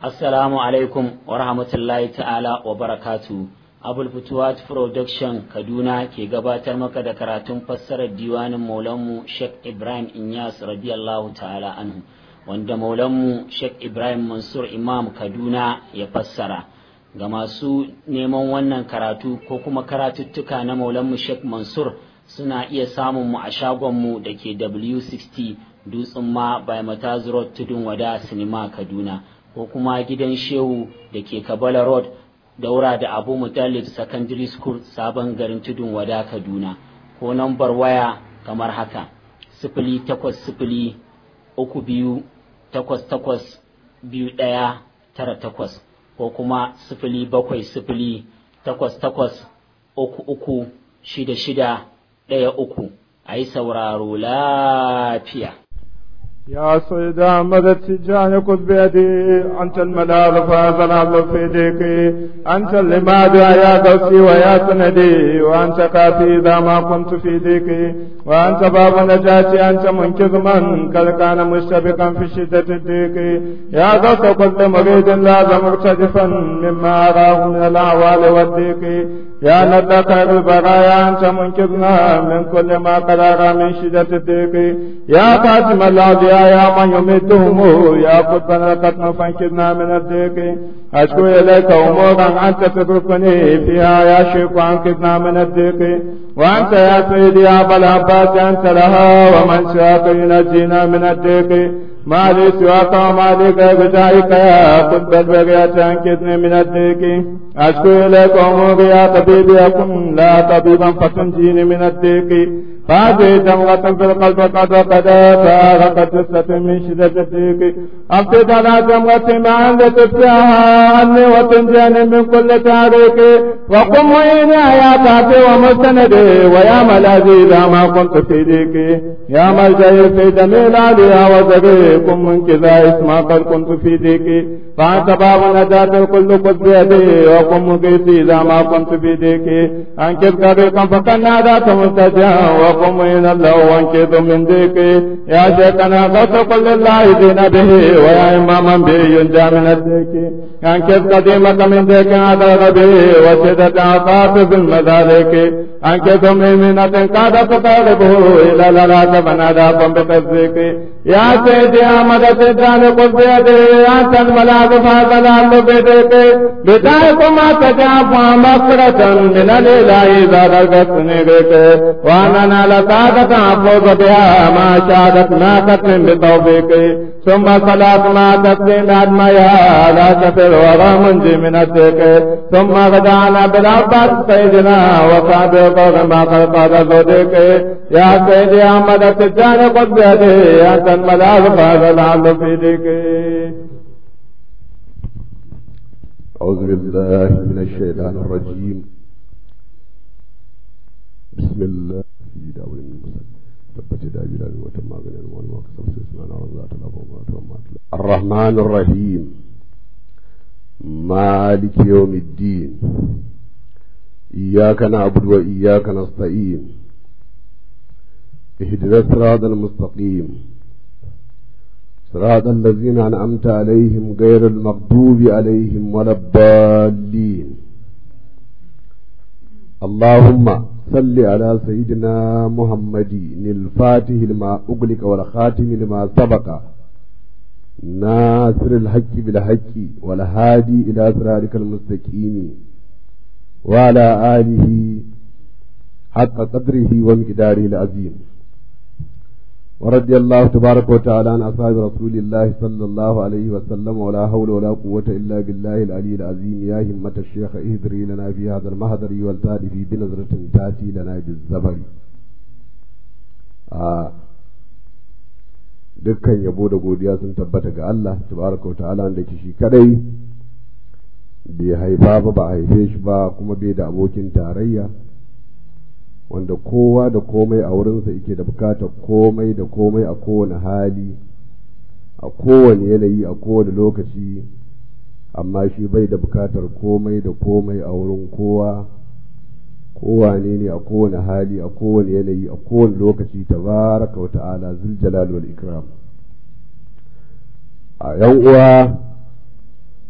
Assalamu alaikum wa rahmatullahi ta'ala wa barakatu. Abul Futuwat Production Kaduna ke gabatar maka da karatun fassarar diwanin Maulanmu Sheikh Ibrahim Inyas radiyallahu ta'ala anhu wanda Maulanmu Sheikh Ibrahim Mansur Imam Kaduna ya fassara. Ga masu neman wannan karatu ko kuma karatuttuka na Maulanmu Sheikh Mansur suna iya samun mu a shagonmu da ke W60 Dutsen ma by Mataz Road Tudun Wada Sinima Kaduna. ko kuma gidan shehu da ke kabala road daura da abu mutalib secondary school sabon garin tudun wada kaduna ko nambar waya kamar haka sifili takwas sifili uku biyu takwas takwas biyu ɗaya tara takwas ko kuma sifili bakwai sifili takwas takwas uku uku shida shida ɗaya uku a yi sauraro lafiya يا سيد أحمد التجان خذ بيدي أنت الملاذ فهذا العبد في يديك أنت اللماد يا قوسي ويا سندي وأنت كافي إذا ما كنت في ديك وأنت باب نجاتي أنت منقذ من قد كان مشتبكا في شدة الديك يا قوس كل مريد لازم مرتجفا مما أراه من الأعوال والديك يا ندى خير البرايا أنت منقذنا من كل ما قد أرى من شدة الديك يا خاتم الأولياء يا من يمدهم يا قطبنا القتم فانكذنا من الضيق أشكو إليك أمورا أنت تتركني فيها يا شيخ وانكذنا من الضيق وأنت يا سيدي يا أبا العباس أنت لها ومن شاك ينجينا من الضيق ما لي سواك وما لي غيرك يا قطب البرية أنكذني من الضيق أشكو إليك أموري يا طبيبي أكن لا طبيبا فتنجيني من الضيق هذه دمغة في القلب قد وقد فارقت جثة من شدة الضيق أفقد على دمغة ما عند تفتحها عني وتنجاني من كل تاريخ وقم وإني يا تاتي ومستندي ويا ملاذي إذا ما كنت في ديك يا ملجئي في جميل عليا وزري قم من كذا اسما قد كنت في ديك فأنت باب نجاة الكل قد بيدي وقم مقيتي إذا ما كنت في ديك أنكب طريقا فقد نادات مستجا وقم إلى الله وانكذ من ديك يا شيخنا قد قل لله دين به ويا إماما به ينجى من الديك أنكذ قديمك من ديك هذا به وشدة عطاف في المذالك أنكذ ميمنة قد تقربه إلى للا فنادى بتصديق يا سيدي أحمد سيدان قل بيدي أنت الملاذ فهذا بديك بدايكم تجاب مغفرة من الإله إذا رغبتني بك وأنا لسادة أفوز بها ما شادت ما تتم بتوفيقي ثم صلاة ما تسليم أدميها لا شفر ولا منجي من الديك ثم غدانا بالعباس سيدنا وصحبه قول ما قد قال زوديك يا سيدي أحمد التجان قد بيدي أنت الملاذ فهذا العبد في ديك أعوذ بالله من الشيطان الرجيم بسم الله في داول المسلم تبت دابي دابي وتم غنى المول وكسب سيسنا نعوذ ذات الرحمن الرحيم مالك يوم الدين إياك نعبد وإياك نستعين اهدنا الصراط المستقيم صراط الذين أنعمت عليهم غير المغضوب عليهم ولا الضالين اللهم صل على سيدنا محمد الفاتح لما أغلق والخاتم لما سبق ناصر الحق بالحق والهادي إلى صراطك المستقيم وعلى آله حق قدره ومقداره العظيم ورضي الله تبارك وتعالى عن أصحاب رسول الله صلى الله عليه وسلم ولا حول ولا قوة إلا بالله العلي العظيم يا همة الشيخ اهدري لنا في هذا المهدر والتالي في بنظرة تأتي لنا بالزبر آه dukkan yabo da godiya sun tabbata ga Allah tabaraka wa ta'ala da ke shi kadai bai haifa ba ba haife shi ba kuma bai da abokin tarayya wanda kowa da komai a wurinsa yake da bukatar komai da komai a kowane hali a kowane yanayi a kowane lokaci amma shi bai da bukatar komai da komai a wurin kowa kowane ne a kowane hali a kowane yanayi a kowane lokaci tabaraka wa ta'ala zul jalal wal ikram a yan uwa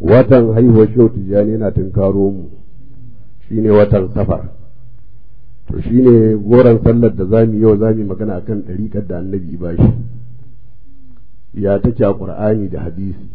watan haihuwar shehu tijjani yana tunkaro mu shine watan safar to shine goron sallar da zamu yau zamu magana akan ɗariƙar da annabi bashi ya take a ƙur'ani da hadisi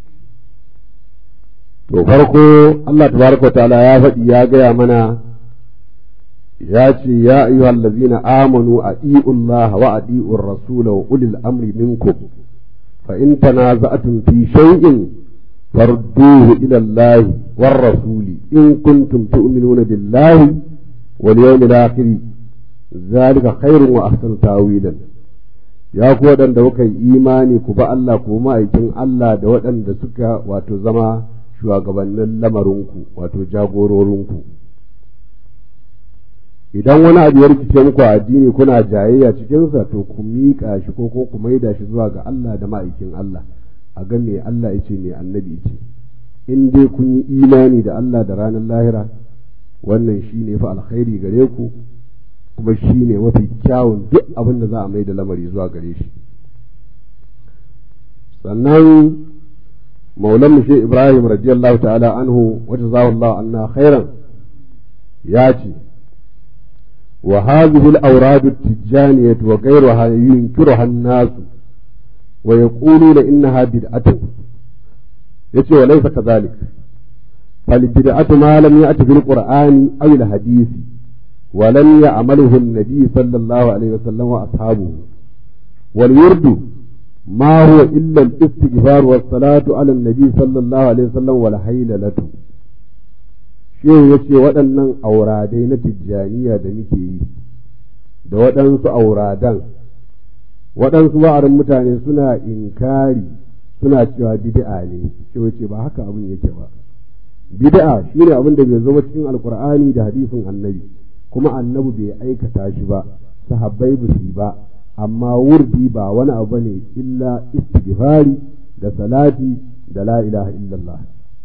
to farko Allah tabaraka ta'ala ya faɗi ya gaya mana ya ce ya ayyuhal ladzina amanu ati'u Allah wa ati'u ar-rasul wa ulil amri minkum fa in tanaza'tum fi shay'in farduhu ila Allah war rasuli in kuntum tu'minuna billahi wal yawmil akhir zalika khairun wa ahsanu tawilan ya ku waɗanda kuka yi imani ku ba Allah ku ma'aikin Allah da waɗanda suka wato zama shugabannin lamarinku wato jagororinku idan wani abu ya rikice muku a addini kuna jayayya cikinsa to ku miƙa shi ko ko ku maida shi zuwa ga Allah da ma'aikin Allah a ga me Allah ya ce me annabi ya ce in dai kun yi imani da Allah da ranar lahira wannan shi ne fa alkhairi gare ku kuma shi ne mafi kyawun duk abin da za a mai da lamari zuwa gare shi sannan maulan mu ibrahim radiyallahu ta'ala anhu wa jazahu anna khairan ya ce wa hadhihi al-awrad at-tijaniyah wa ghayruha yunkiruha an-nas wa yaquluna innaha bid'atun yace wa laysa kadhalik فالبدعة ما لم يأت في القرآن أو الحديث ولم يعمله النبي صلى الله عليه وسلم وأصحابه والورد ما هو إلا الاستغفار والصلاة على النبي صلى الله عليه وسلم والحيلة shehu ya ce waɗannan auradai na tijjaniya da muke yi da waɗansu auradan waɗansu ba'arin mutane suna inkari suna cewa bid'a ne shehu ce ba haka abin yake ba bid'a shine abin da bai zama cikin alkur'ani da hadisin annabi kuma annabi bai aikata shi ba sahabbai ba su ba amma wurdi ba wani abu ne illa istighfari da salati da la ilaha illallah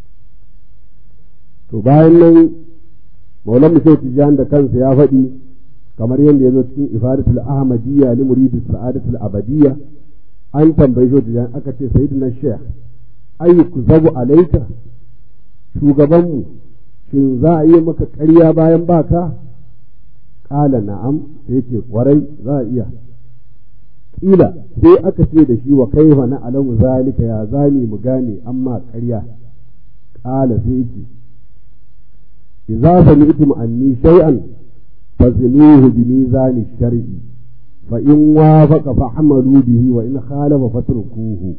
to bayan nan maulan mushau tijan da kansa ya faɗi kamar yadda ya zo cikin ifadatul ahmadiyya li muridi sa'adatul abadiyya an tambayi shi tijan aka ce sayyidina sheikh ayyuku zabu alaika shugabanmu shin za a yi maka ƙarya bayan baka ƙala na'am sai ce ƙwarai za a iya ƙila sai aka ce da shi wa kaifa na alamu zalika ya zani mu gane amma ƙarya ƙala sai ce idza sami'tum anni shay'an fazinuhu bi mizani shar'i fa in wafaqa fa'malu bihi wa in khalafa fatrukuhu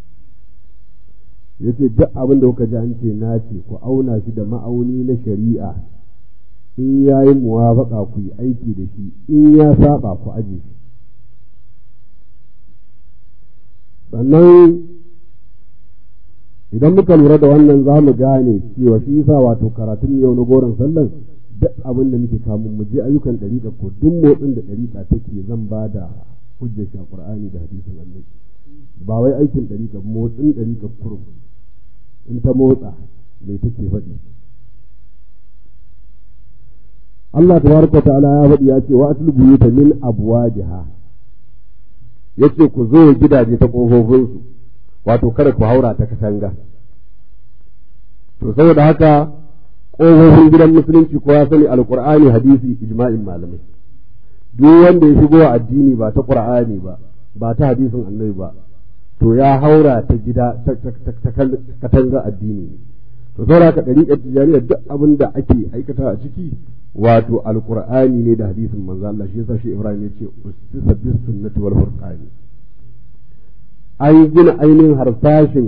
yace duk abin da kuka ji an ce na ce ku auna shi da ma'auni na shari'a in ya yi muwafaka ku yi aiki da shi in ya saba ku aje shi sannan idan muka lura da wannan za mu gane cewa shi yasa wato karatun yau na goron sallan duk abin da muke kamun mu je ayyukan ɗariƙa ko duk motsin da ɗariƙa take zan ba da hujjar shi a Qur'ani da hadisin Annabi ba wai aikin ɗariƙa motsin ɗariƙa kurum in ta motsa mai take faɗi Allah tabaraka ta'ala ya faɗi ya ce wa atul buyuta min abwajiha yace ku zo gidaje ta kofofin su wato kada ku haura ta katanga to saboda haka kofofin gidan musulunci ko ya sani alqur'ani hadisi ijma'in malamai duk wanda ya shigo addini ba ta qur'ani ba ba ta hadisin annabi ba to ya haura ta gida ta katanga addini to saboda haka dariƙar tijaniya duk abin da ake aikata a ciki wato alqur'ani ne da hadisin manzo Allah shi yasa shi Ibrahim ya ce ustisa bis sunnati wal furqani an gina ainihin harsashin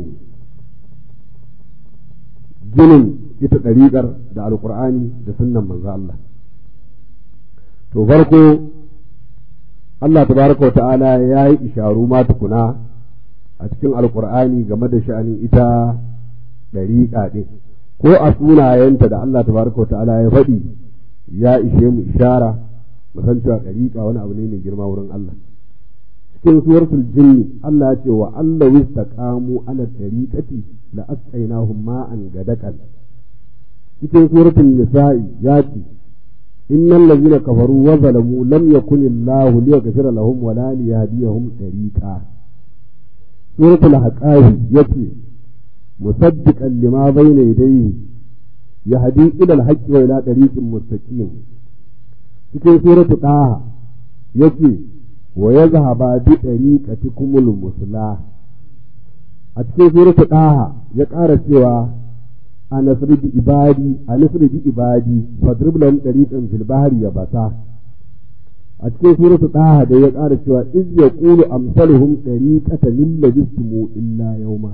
ginin ita ɗariƙar da alqur'ani da sunnan manzo Allah to farko Allah tabaraka wa ta'ala ya yi isharu ma tukuna a cikin alkur'ani game da sha'anin ita ɗariƙa ɗin ko a sunayenta da Allah tabaraka wa ta'ala ya faɗi ya ishe mu ishara mu san cewa ɗariƙa wani abu ne mai girma wurin Allah cikin suratul jinni Allah ya ce wa Allah wistaqamu ala tariqati la asqainahum ma'an gadakan cikin suratul nisa'i ya ce innal ladzina kafaru wa zalamu lam yakun Allah liyaghfira lahum wa la liyahdiyahum tariqa suratul haqafi yace musaddiqan lima bayna yadayhi yahdi ila al-haqqi wa ila tariqin mustaqim cikin suratu daha yake wa yazhaba bi tariqatikumul muslah a cikin suratu daha ya ƙara cewa a nasridi ibadi a nasridi ibadi fadrib lahum tariqan fil bahri yabasa a cikin suratu daha da ya ƙara cewa iz yaqulu amsaluhum tariqatan lil labistumu illa yawma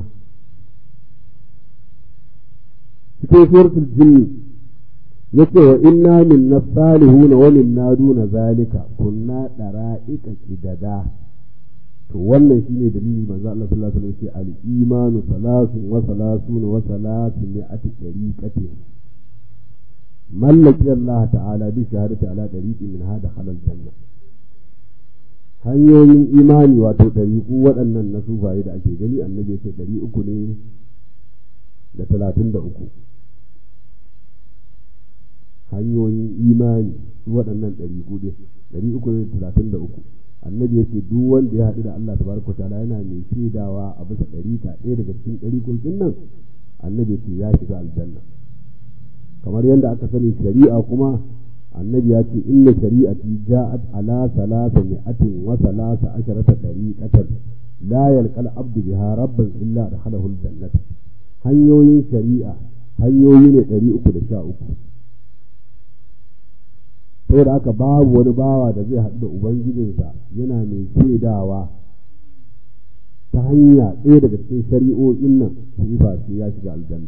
cikin suratul jinni yace wa inna minna salihuna wa minna duna zalika kunna dara'ika kidada to wannan shine dalili manzo Allah sallallahu alaihi wasallam ce al-imanu salasun wa salasuna wa salasun mi'ati tariqati mallaki Allah ta'ala bi shahadati ala tariqi min hada halal janna hanyoyin imani wato ɗariƙu waɗannan na sufaye da ake gani annabi ya ce ɗari uku ne da talatin da uku hanyoyin imani su waɗannan ɗari hudu ɗari uku ne talatin da uku annabi ya ce duk wanda ya haɗu da Allah tabaraka ta'ala yana mai shaidawa a bisa ɗari ta ɗaya daga cikin ɗari kulkin nan annabi ya ce ya shiga aljanna kamar yadda aka sani shari'a kuma annabi ya ce inna shari'ati ja'at ala salasa mi'atin wa salasa asharata tariqatan la yalqal abdu biha rabban illa dakhalahu aljannata hanyoyin shari'a hanyoyi ne ɗari uku da sha uku saboda haka babu wani bawa da zai haɗu da ubangijinsa yana mai shaidawa ta hanya ɗaya daga cikin shari'o'in nan su yi face ya shiga aljanna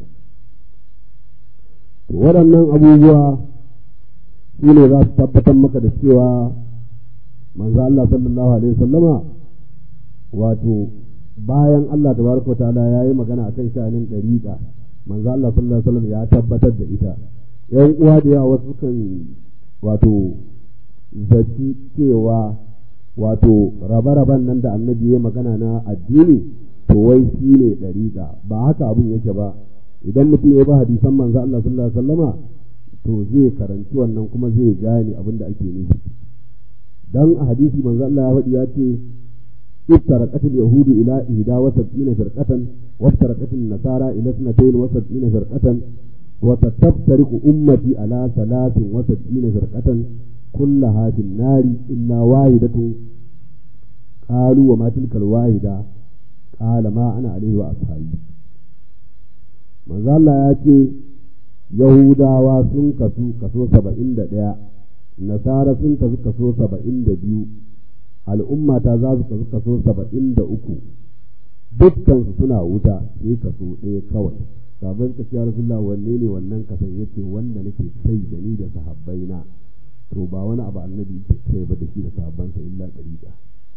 to waɗannan abubuwa su ne za su tabbatar maka da cewa manzo Allah sallallahu alaihi wasallama wato bayan Allah tabaraka wa ta'ala yayi magana akan sha'anin dariqa manzo Allah sallallahu alaihi wasallam ya tabbatar da ita yan uwa da yawa wasu kan wato zaci cewa wato rabe-raben nan da annabi ya magana na addini to wai shi ne ɗariƙa ba haka abin yake ba idan mutum ya ba hadisan manzo Allah sallallahu alaihi wasallama to zai karanci wannan kuma zai gane abin da ake nufi dan a hadisi manzo Allah ya faɗi ya ce افترقت اليهود إلى إحدى وسبعين فرقة وافترقت النصارى إلى اثنتين وسبعين فرقة وستفترق أمتي على ثلاث وسبعين فرقة كلها في النار إلا واحدة قالوا وما تلك الواحدة قال ما أنا عليه وأصحابي manzo Allah ya ce Yahudawa sun kasu kaso saba'in da ɗaya Nasara sun kasu kaso saba'in da biyu al'umma ta za su kasu kaso saba'in da uku dukkansu suna wuta sai kaso ɗaya kawai sabon ka ce rasulullah wanne ne wannan kasan yace wanda nake kai da ni da sahabbai na to ba wani abu annabi ke kai ba da shi da sahabbansa illa dariqa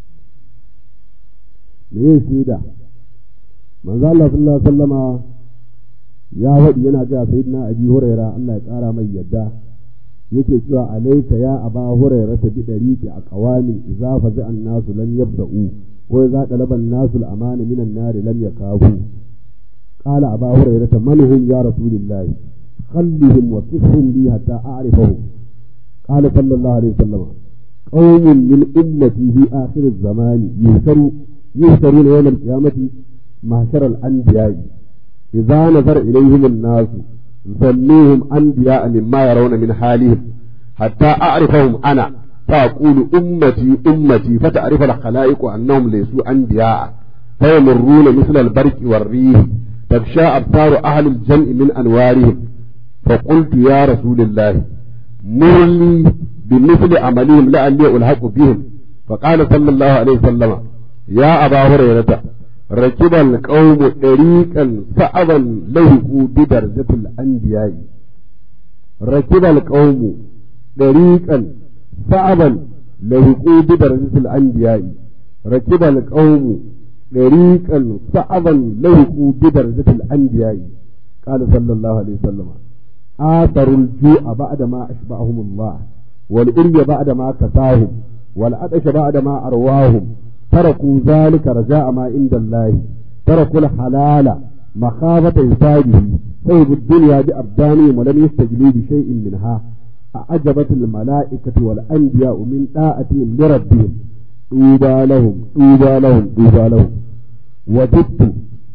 me ya shaida manzo Allah sallallahu alaihi wasallama ya faɗi yana ga sayyidina abi huraira Allah ya ƙara mai yadda yake cewa alaika ya aba huraira ta bi dariqi a qawamin idza faza an-nasu lam yabda'u wa idza talaba an-nasu al-amana min an-nar lam yakafu قال أبا هريرة من هم يا رسول الله خلهم وصفهم لي حتى أعرفهم قال صلى الله عليه وسلم قوم من أمتي في آخر الزمان يهتروا يهترون يوم القيامة معشر الأنبياء إذا نظر إليهم الناس ظنوهم أنبياء مما يرون من حالهم حتى أعرفهم أنا فأقول أمتي أمتي فتعرف الخلائق أنهم ليسوا أنبياء فيمرون مثل البرق والريح تغشى أبصار أهل الجمع من أنوارهم فقلت يا رسول الله مرني بمثل عملهم لعلي ألحق بهم فقال صلى الله عليه وسلم يا أبا هريرة ركب القوم طريقا صعبا لهقوا بدرجة الأنبياء ركب القوم طريقا صعبا لهقوا بدرجة الأنبياء ركب القوم طريقا صعبا لهقوا بدرجة الأنبياء قال صلى الله عليه وسلم آثروا الجوع بعد ما أشبعهم الله والأري بعد ما كساهم والعطش بعد ما أرواهم تركوا ذلك رجاء ما عند الله تركوا الحلال مخافة حسابه طيب الدنيا بأبدانهم ولم يستجلوا بشيء منها أعجبت الملائكة والأنبياء من طاعتهم لربهم طوبى لهم طوبى لهم طوبى لهم وددت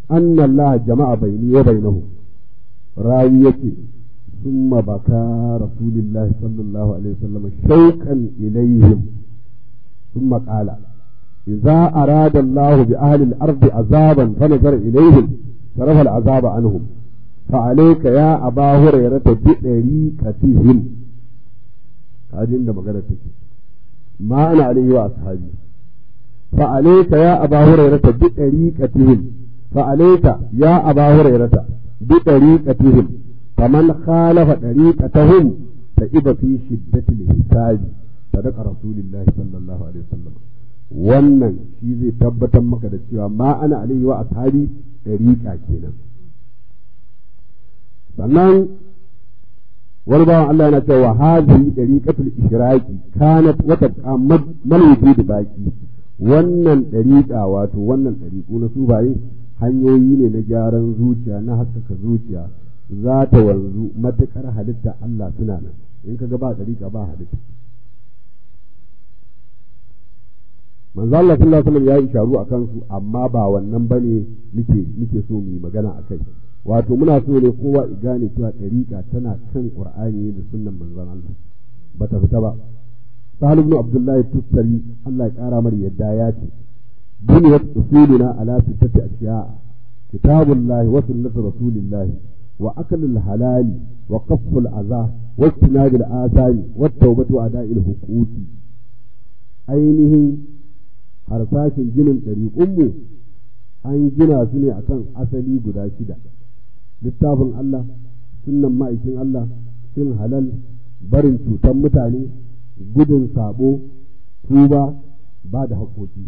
anna Allah jama'a baini wa bainahum rawi yake ثم بكى رسول الله صلى الله عليه وسلم شوقا إليهم ثم قال إذا أراد الله بأهل الأرض عذابا فنظر إليهم صرف العذاب عنهم فعليك يا أبا هريرة بطريقتهم هذه عندما قالت ما أنا عليه وأصحابي فعليك يا أبا هريرة بطريقتهم فعليك يا أبا هريرة بطريقتهم فمن خالف طريقتهم فإذا في شدة الحساب صدق رسول الله صلى الله عليه وسلم wannan shi zai tabbatar maka da cewa ma ana alaihi wa ashabi dariƙa kenan sannan wani bawan Allah yana cewa hazihi dariqatul ishraqi kanat wata mal wujud baki wannan dariƙa wato wannan dariƙu na subaye hanyoyi ne na gyaran zuciya na haskaka zuciya za ta wanzu matuƙar halitta Allah suna nan in ka ga ba dariƙa ba halitta manzo Allah sallallahu alaihi wasallam ya yi sharu a kansu amma ba wannan bane muke muke so mu yi magana akai wato muna so ne kowa ya gane cewa dariƙa tana kan Qur'ani da sunnan manzon Allah bata fita ba Sahal ibn Abdullah Tustari Allah ya kara mar yadda ya ce buniyat usuluna ala sittati ashiya kitabullahi wa sunnatu rasulillah wa aklul halali wa qafful adha wa istinabil asani wa tawbatu ada'il huquqi ainihin harsashin ginin ɗariƙunmu an gina su ne akan asali guda shida littafin Allah sunnan ma'aikin Allah cin halal barin cutan mutane gudun sabo tuba ba da haƙoƙi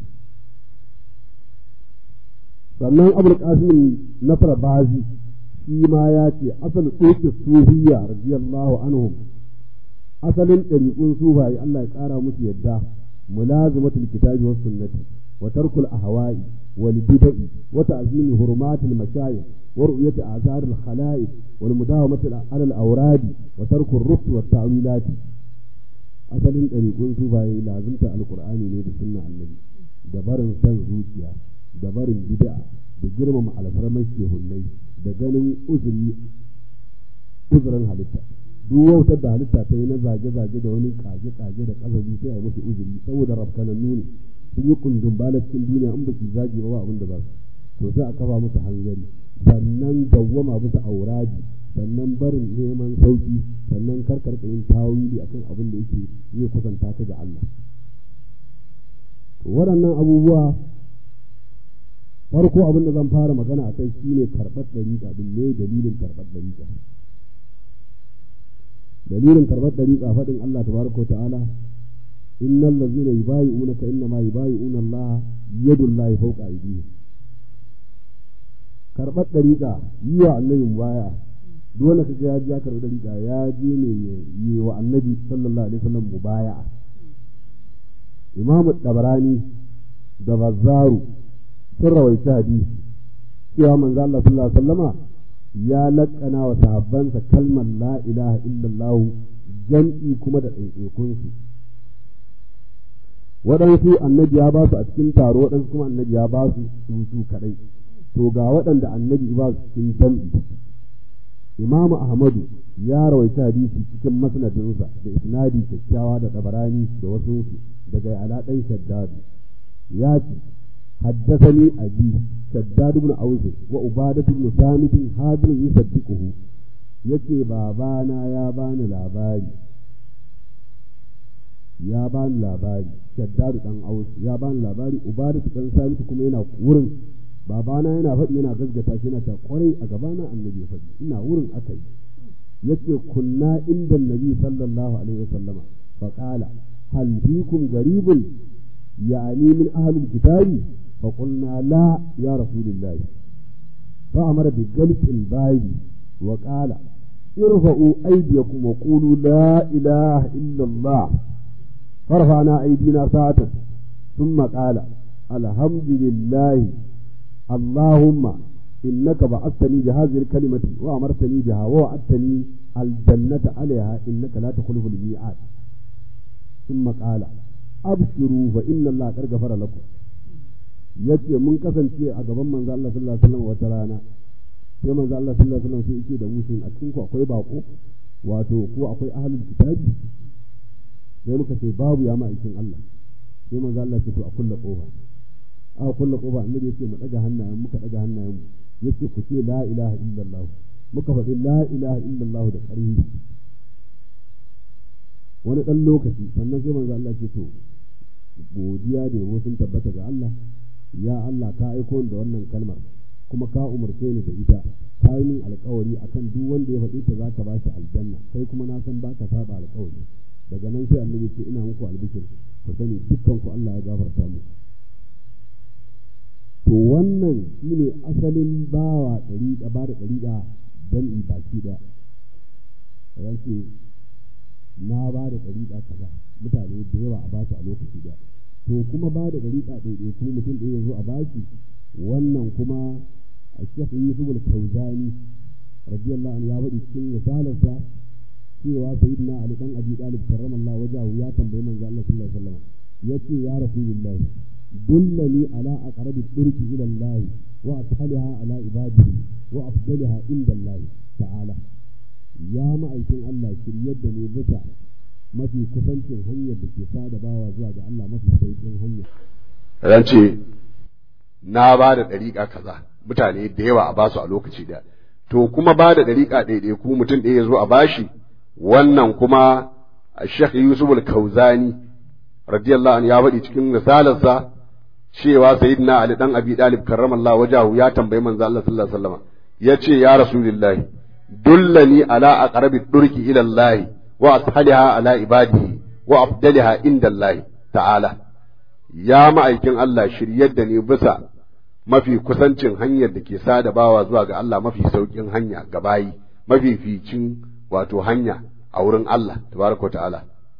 sannan abul qasim nasar bazi shi ma ya ce asal tsoke sufiya radiyallahu anhum asalin ɗariƙun sufaye Allah ya ƙara musu yadda ملازمة الكتاب والسنة وترك الأهواء والبدع وتعظيم حرمات المشايخ ورؤية آثار الخلائق والمداومة على الأوراد وترك الرفض والتأويلات asalin ɗariƙun sufaye lazimta alƙur'ani ne da sunna annabi da barin san zuciya da barin bid'a da girmama alfarmar shehunnai da ganin uzuri uzurin halitta duk wautar da halitta ta yi na zage-zage da wani kage-kage da kasabi sai a yi musu uzuri saboda rafkanannu ne sun yi kundin bala cikin duniya in ba su zage ba abin da za su to sai a kafa musu hanzari sannan dawwama musu auradi sannan barin neman sauki sannan karkar yin tawili akan abin da yake zai kusanta ta ga Allah waɗannan abubuwa farko abin da zan fara magana a kai shine karɓar ɗariƙa din ne dalilin karɓar ɗariƙa dalilin karɓar ɗariƙa faɗin Allah tabaraka wa ta'ala innal ladzina yubayi'unaka inna ma yubayi'una Allah yadullahi fawqa aydihim karɓar ɗariƙa yi wa annabi baya duk wanda kaga ya ji ya karɓi ɗariƙa ya je ne yi wa annabi sallallahu alaihi wasallam mubaya'a imamu dabarani da bazzaru sun rawaita hadisi cewa manzo Allah sallallahu alaihi wasallama ya laƙana wa sahabbansa kalmar la ilaha illallah jam'i kuma da ɗaiɗaikunsu waɗansu annabi ya ba su a cikin taro waɗansu kuma annabi ya ba su su su kaɗai to ga waɗanda annabi ba su cikin jam'i imamu ahmadu ya rawaita hadisi cikin masnadinsa da isnadi kyakkyawa da tabarani da wasu daga ala ɗan shaddadu ya ce حدثني أبي شداد بن أوس وعبادة بن ثابت هذا يصدقه yace babana ya bani labari ya bani labari shaddadu dan aus ya bani labari ubadatu dan samitu kuma yana wurin babana yana faɗi yana gaskata shi yana ta kwarai a gabana annabi ya faɗi ina wurin akai yace kunna inda nabi sallallahu alaihi wasallama fa qala hal fikum garibun يعني من أهل الكتاب فقلنا لا يا رسول الله فأمر بجلس الباب وقال ارفعوا أيديكم وقولوا لا إله إلا الله فرفعنا أيدينا ساعة ثم قال الحمد لله اللهم إنك بعثتني بهذه الكلمة وأمرتني بها ووعدتني الجنة عليها إنك لا تخلف الميعاد ثم قال abshiru fa inna Allah qad ghafara lakum yace mun kasance a gaban manzo Allah sallallahu alaihi wasallam wata rana sai manzo Allah sallallahu alaihi wasallam sai yake da mutum a cikin ku akwai bako wato ko akwai ahlul kitabi sai muka ce babu ya ma'aikin Allah sai manzo Allah ce to a kulla kofa aka kulla kofa annabi yace mu daga hannayen muka daga hannayen mu yace ku ce la ilaha illallah muka faɗi la ilaha illallah da ƙarfi wani ɗan lokaci sannan sai manzo Allah ce to godiya da yabo sun tabbata ga Allah ya Allah ka aiko da wannan kalmar kuma ka umarce ni da ita ka yi min alkawari akan duk wanda ya faɗi ta za ka ba shi aljanna kai kuma na san baka saba alkawari daga nan sai annabi ce ina muku albishir ku sani dukkan ku Allah ya gafarta muku to wannan shine asalin bawa ɗariƙa ba da ɗariƙa don i baki ɗaya ran ce na ba da ɗariƙa kaza mutane da yawa a basu a lokaci ɗaya to kuma ba da ɗariƙa ɗaiɗai kuma mutum ɗaya zo a bashi wannan kuma a shekh yusuf al-kauzani radiyallahu anhu ya faɗi cikin risalarsa cewa sayyidina ali dan abi talib karramallahu wajahu ya tambayi manzo Allah sallallahu alaihi wasallam yace ya rasulullahi dullani ala aqrabi turki ila Allah wa ashalha ala ibadihi wa afdalha inda Allah ta'ala ya ma'aikin Allah shiryar da ne bisa mafi kusancin hanyar da ke sada bawa zuwa ga Allah mafi sauƙin hanya ran ce na ba da ɗariƙa kaza mutane da yawa a basu a lokaci ɗaya to kuma ba da ɗariƙa ɗaiɗai ku mutum ɗaya ya zo a bashi wannan kuma Sheikh Yusuf al-Kauzani radiyallahu anhu ya faɗi cikin risalarsa cewa sayyidina Ali dan Abi Talib karramallahu wajahu ya tambayi manzo Allah sallallahu alaihi wasallam yace ya rasulullahi dullani ala aqrabi durki ila Allah wa ashaliha ala ibadihi wa afdaliha inda Allah ta'ala ya ma'aikin Allah shiryar da ni bisa mafi kusancin hanyar da ke sada bawa zuwa ga Allah mafi saukin hanya ga bayi mafi ficin wato hanya a wurin Allah tabaraka ta'ala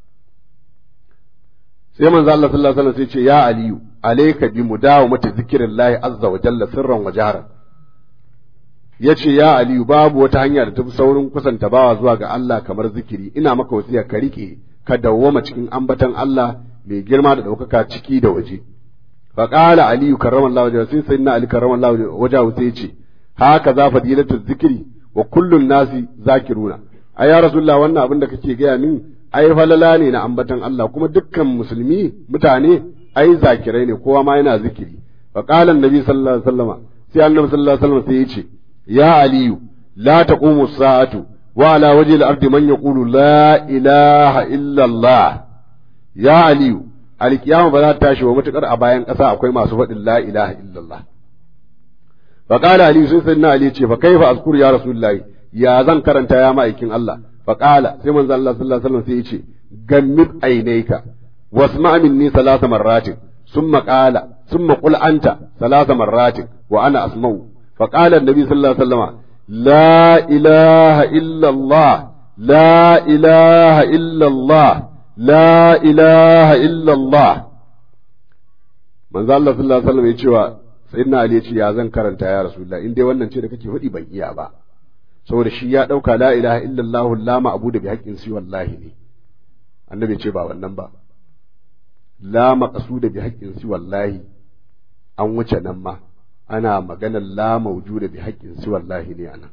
sai manzo Allah sallallahu alaihi wasallam sai ce ya aliyu alayka bi mudawamati zikrillahi azza wa jalla sirran wa jahran yace ya aliyu babu wata hanya da tafi saurin kusanta bawa zuwa ga Allah kamar zikiri ina maka wasiya ka rike ka dawwama cikin ambatan Allah mai girma da ɗaukaka ciki da waje fa qala aliyu karramallahu wajhahu sai sayyidina ali karramallahu wajhahu sai ce haka za fadilatu zikri wa kullun nasi zakiruna ai ya rasulullah wannan abin da kake gaya min ai falala ne na ambatan Allah kuma dukkan musulmi mutane ai zakirai ne kowa ma yana zikiri fa qala annabi sallallahu alaihi wasallama sai annabi sallallahu alaihi wasallam sai ya ce ya aliyu la taqumu sa'atu wa ala wajhi al-ardi man yaqulu la ilaha illa Allah ya aliyu alkiyama ba za ta tashi wa matukar a bayan ƙasa akwai masu faɗin la ilaha illa Allah fa qala aliyu sai sayyidina ali ce fa kaifa azkuru ya rasulullahi ya zan karanta ya ma'aikin Allah faƙala sai manzo Allah sallallahu alaihi wasallam sai ya ce gammid ainaika wasma minni salasa marratin summa qala summa qul anta salasa marratin wa ana asma'u faqala annabi sallallahu alaihi wasallam la ilaha illa Allah la ilaha illa Allah la ilaha illa Allah manzo Allah sallallahu alaihi wasallam ya ce wa sayyidina Ali ya ce ya zan karanta ya rasulullah in dai wannan ce da kake faɗi ban iya ba saboda shi ya ɗauka la ilaha illallah la ma'budu bi haqqin si wallahi ne annabi ce ba wannan ba la maqsuda bi haqqin si wallahi an wuce nan ma ana maganar la mawjuda bi haqqin si wallahi ne anan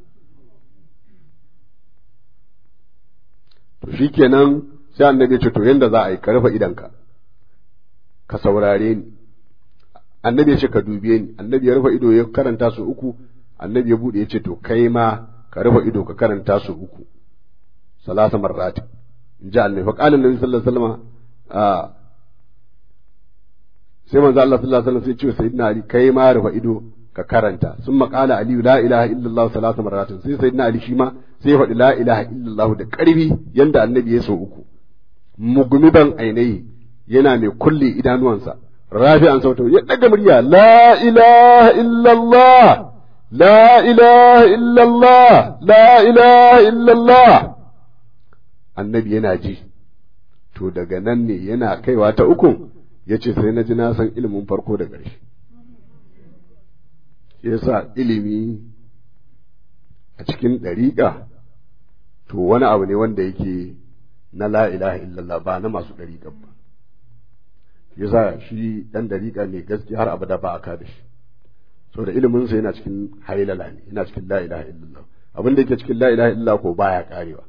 to shikenan sai annabi ce to yanda za a yi ka rufe idanka ka saurare ni annabi ya ce ka dube ni annabi ya rufe ido ya karanta su uku annabi ya bude ya ce to kai ma ka rufe ido ka karanta su uku salasa marrat in ji annabi fa qala annabi sallallahu alaihi wasallam a sai manzo Allah sallallahu alaihi wasallam sai ce sayyidina ali kai ma rufe ido ka karanta sun maƙala aliyu la ilaha illallah salasa marratin sai sayyidina ali shi ma sai ya faɗi la ilaha illallah da ƙarfi yanda annabi ya so uku mugmiban ainihi yana mai kulle idanuwansa rafi'an sautu ya daga murya la ilaha illallah لا إله إلا الله لا إله إلا الله annabi yana ji to daga nan ne yana kaiwa ta uku ya ce sai na ji na san ilimin farko da ƙarshe yasa ilimi a cikin ɗariƙa to wani abu ne wanda yake na la ilaha illallah ba na masu ɗariƙa ba yasa shi dan dariƙa ne gaskiya har abada ba a ka da shi saboda ilimin sa yana cikin hailala ne yana cikin la ilaha illallah abin da yake cikin la ilaha illallah ko baya karewa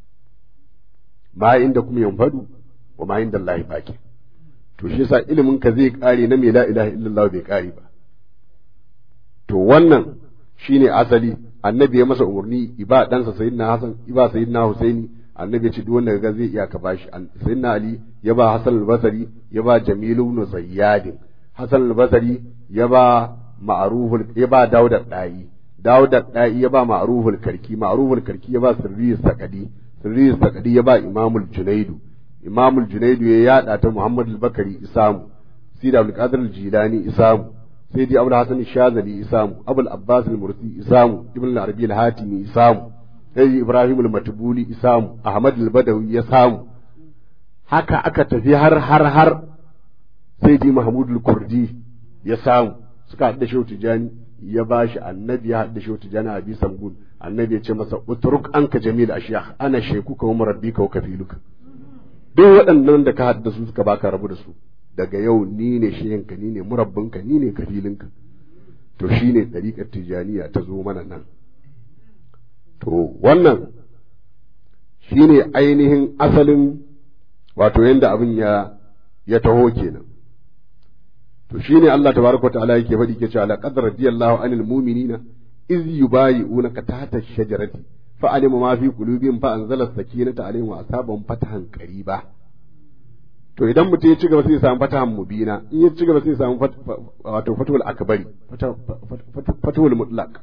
ma inda kuma yanfadu wa ma inda Allah baki to shi yasa ilimin ka zai kare na mai la ilaha illallah bai kare ba to wannan shine asali annabi ya masa umarni iba ɗansa sayyidina hasan iba sayyidina husaini annabi ya ce duk wanda ga zai iya ka bashi sayyidina ali ya ba hasan al-basri ya ba jamilu ibn zayyad hasan al-basri ya ba ma'ruful ya ba daud al-dai daud al-dai ya ba ma'ruful karki ma'ruful karki ya ba sirri sakadi sirri sakadi ya ba imamul junaidu imamul junaidu ya yada ta muhammad al-bakari isamu sida abdul qadir al-jilani isamu سيدي أبو الحسن الشاذلي إسام أبو العباس المرسي إسام ابن العربي الهاتمي إسام سيدي إبراهيم المتبولي إسام أحمد البدوي إسام haka aka tafi har har har sai di Mahmud al-Kurdi ya samu suka haɗa shehu Tijani ya bashi annabi ya haɗa shehu Tijani a bisan gun annabi ya ce masa utruk anka jamil ashiyakh ana shekuka wa murabbika wa kafiluka duk waɗannan da ka haɗa su suka baka rabu da su daga yau ni ne shehinka ni ne murabbinka ni ne kafilinka to shi ne ɗariƙar tijaniya ta zo mana nan to wannan shi ne ainihin asalin wato yadda abin ya ya taho kenan to shi ne Allah tabaraka ta'ala yake faɗi ke cewa laqad radiyallahu anil mu'minina iz yubayi'unaka tahta shajarati fa alima ma fi qulubihim fa anzala sakinata alaihim wa asabahum fatahan qariba to idan mutum ya ci gaba sai ya samu fatahan mubina in ya ci gaba sai ya samu wato fatuwal akbari fatuwal mutlaq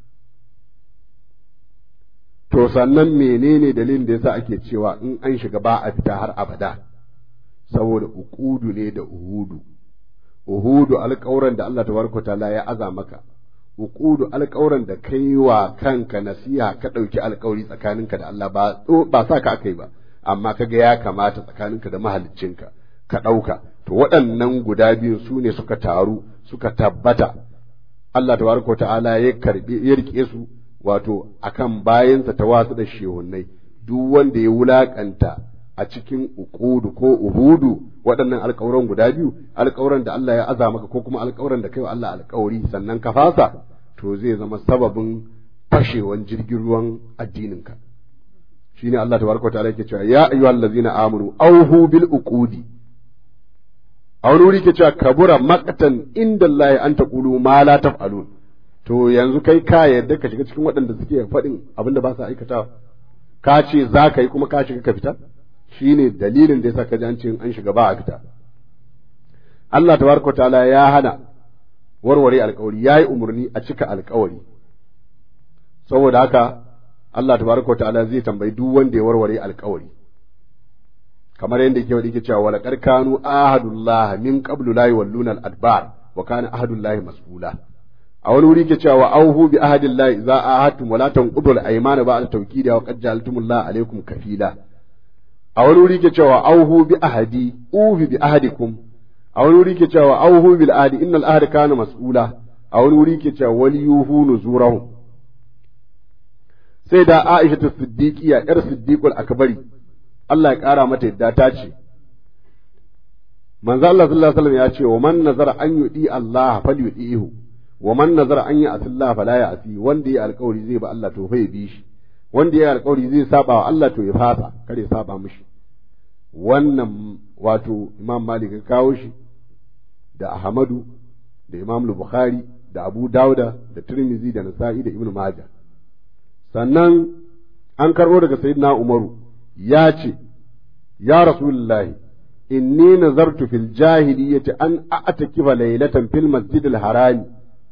to sannan menene dalilin da yasa ake cewa in an shiga ba a fita har abada saboda uqudu ne da uhudu uhudu alƙawran da Allah tabaraka taala ya aza maka uqudu alƙawran da kai wa kanka nasiha ka ɗauki alƙawari tsakaninka da Allah ba ba sa ka akai ba amma kaga ya kamata tsakaninka da mahaliccinka ka ɗauka to waɗannan guda biyu su ne suka taru suka tabbata Allah tabaraka wa ta'ala ya karbi ya rike su wato akan bayansa ta wasu da shehunnai duk wanda ya wulakanta a cikin uqudu ko uhudu waɗannan alƙawuran guda biyu alƙawuran da Allah ya aza maka ko kuma alƙawuran da kai wa Allah alƙawari sannan ka fasa to zai zama sababin fashewan jirgin ruwan addininka shine Allah tabaraka ta'ala yake cewa ya ayyuhal ladzina amanu auhu bil uqudi a wani wuri ke cewa kabura maqtan inda Allah an taqulu ma la taf'alun to yanzu kai ka yarda ka shiga cikin waɗanda suke faɗin abin da ba sa aikata ka ce za ka yi kuma ka shiga ka fita shine dalilin da yasa ka ji an ce an shiga ba a fita Allah tabaraka ta'ala ya hana warware alkawari ya yi umarni a cika alkawari saboda haka Allah tabaraka wa ta'ala zai tambayi duk wanda ya warware alkawari kamar yadda yake wadi yake cewa wala kanu ahadullah min qablu la yawalluna al-adbar wa kana ahadullahi mas'ula a wani wuri yake cewa auhu bi ahadillahi idza ahadtum wa la tanqudu al-aymana ba'da tawkidi wa qad ja'altumullah alaykum kafila a wani wuri yake cewa auhu bi ahadi ufi bi ahadikum a wani wuri yake cewa auhu bil ahdi innal ahda kana mas'ula a wani wuri yake cewa wal yuhu nuzurahum sai da Aisha ta Siddiqiya ‘yar Siddiqul Akbari, Allah ya ƙara mata yadda ta ce, Manzo Allah sallallahu Alaihi wasallam ya ce, wa man nazara an yuɗi Allah fal yuɗihu, wa man nazara an yi asillah fala ya asi, wanda ya alƙawari zai ba Allah to fa ya bi shi, wanda ya alƙawari zai saba wa Allah to ya fasa, kare ya saba mishi. Wannan wato Imam Malik ya kawo shi da Ahmadu da Imam Bukhari da Abu Dawuda da Tirmidhi da Nasa'i da Ibn Majah. sannan an karɓo daga sayyidina umaru ya ce ya rasulullahi inni nazartu fil jahiliyyati an a'takifa laylatan fil masjidil harami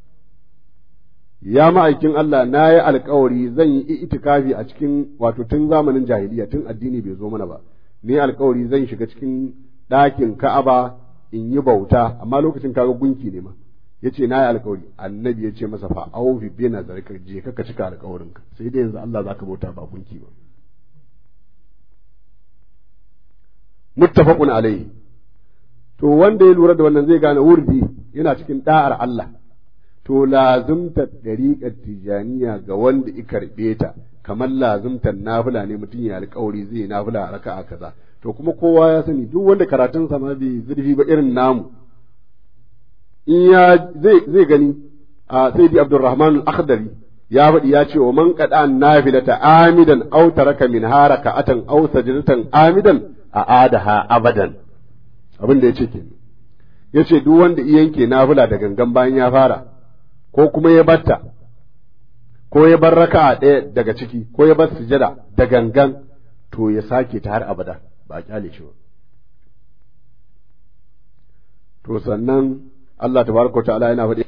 ya ma'aikin Allah na yi alkawari zan yi itikafi a cikin wato tun zamanin jahiliya tun addini bai zo mana ba ni alkawari zan shiga cikin ɗakin ka'aba in yi bauta amma lokacin kaga gunki ne ma ya ce na yi alkawari annabi ya ce masa fa aufi bi na zarka je ka cika alkawarinka sai dai yanzu Allah zaka bauta ba gunki ba muttafaqun alaihi to wanda ya lura da wannan zai gane wurdi yana cikin da'ar Allah to lazumta dariƙar tijaniya ga wanda i karɓe ta kamar lazumtar nafila ne mutum ya alkawari zai nafila a raka'a kaza to kuma kowa ya sani duk wanda karatun sa ma bai zurfi ba irin namu in ya zai zai gani a sayyidi abdurrahman al-akhdari ya faɗi ya ce wa man qada nafilata amidan aw taraka min haraka atan aw sajdatan amidan a adaha abadan abin da yace kenan yace duk wanda yanke nafila da gangan bayan ya fara ko kuma ya batta ko ya bar raka'a ɗaya daga ciki ko ya bar sujada da gangan to ya sake ta har abada ba a kyale shi ba to sannan Allah tabaraka ta'ala yana faɗi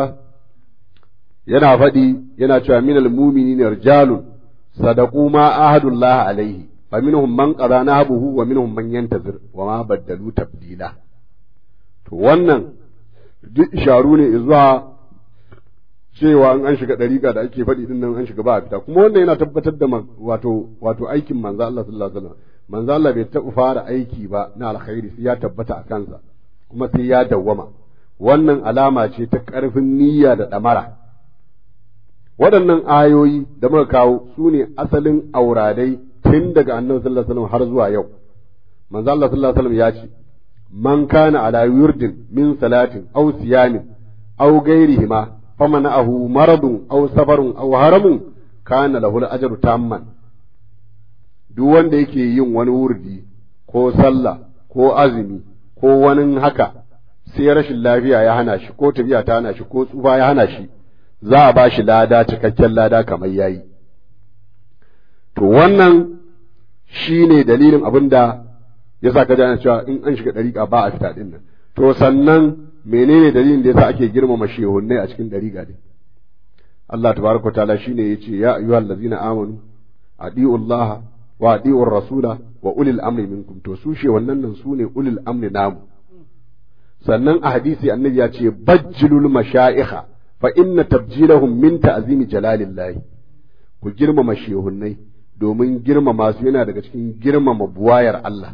yana faɗi yana cewa minal mu'minina rijalun sadaqu ma ahadullah alaihi fa minhum man qada nahbuhu wa minhum man yantazir wa ma baddalu tabdila to wannan duk isharu ne zuwa cewa in an shiga ɗariƙa da ake faɗi din nan an shiga ba a fita kuma wannan yana tabbatar da wato wato aikin manzo Allah sallallahu alaihi wasallam manzo Allah bai taɓa fara aiki ba na alkhairi sai ya tabbata a kansa kuma sai ya dawwama wannan alama ce ta ƙarfin niyya da ɗamara waɗannan ayoyi da muka kawo su ne asalin auradai tun daga annabi sallallahu alaihi wasallam har zuwa yau manzo Allah sallallahu alaihi wasallam ya ce man kana ala wirdin min salatin aw siyamin aw ghairihima فمنعه مرض أو سفر أو هرم كان له الأجر تاما duk wanda yake yin wani wurdi ko sallah ko azumi ko wani haka sai rashin lafiya ya hana shi ko tafiya ta hana shi ko tsufa ya hana shi za a ba shi lada cikakken lada kamar yayi to wannan shi ne dalilin abin da ya sa ka cewa in an shiga ɗariƙa ba a fita ɗin nan to sannan menene dalilin da yasa ake girmama shehunnai a cikin dariƙa din Allah tabaraka ta'ala shine yace ya ayyuhal ladzina amanu adi'u Allah wa adi'u rasula wa ulil amri minkum to su shehunnan nan su ne ulil amri namu sannan a hadisi annabi ya ce bajjilul mashayikha fa inna tabjilahum min ta'zimi jalalillahi ku girmama shehunnai domin girmama su yana daga cikin girmama buwayar Allah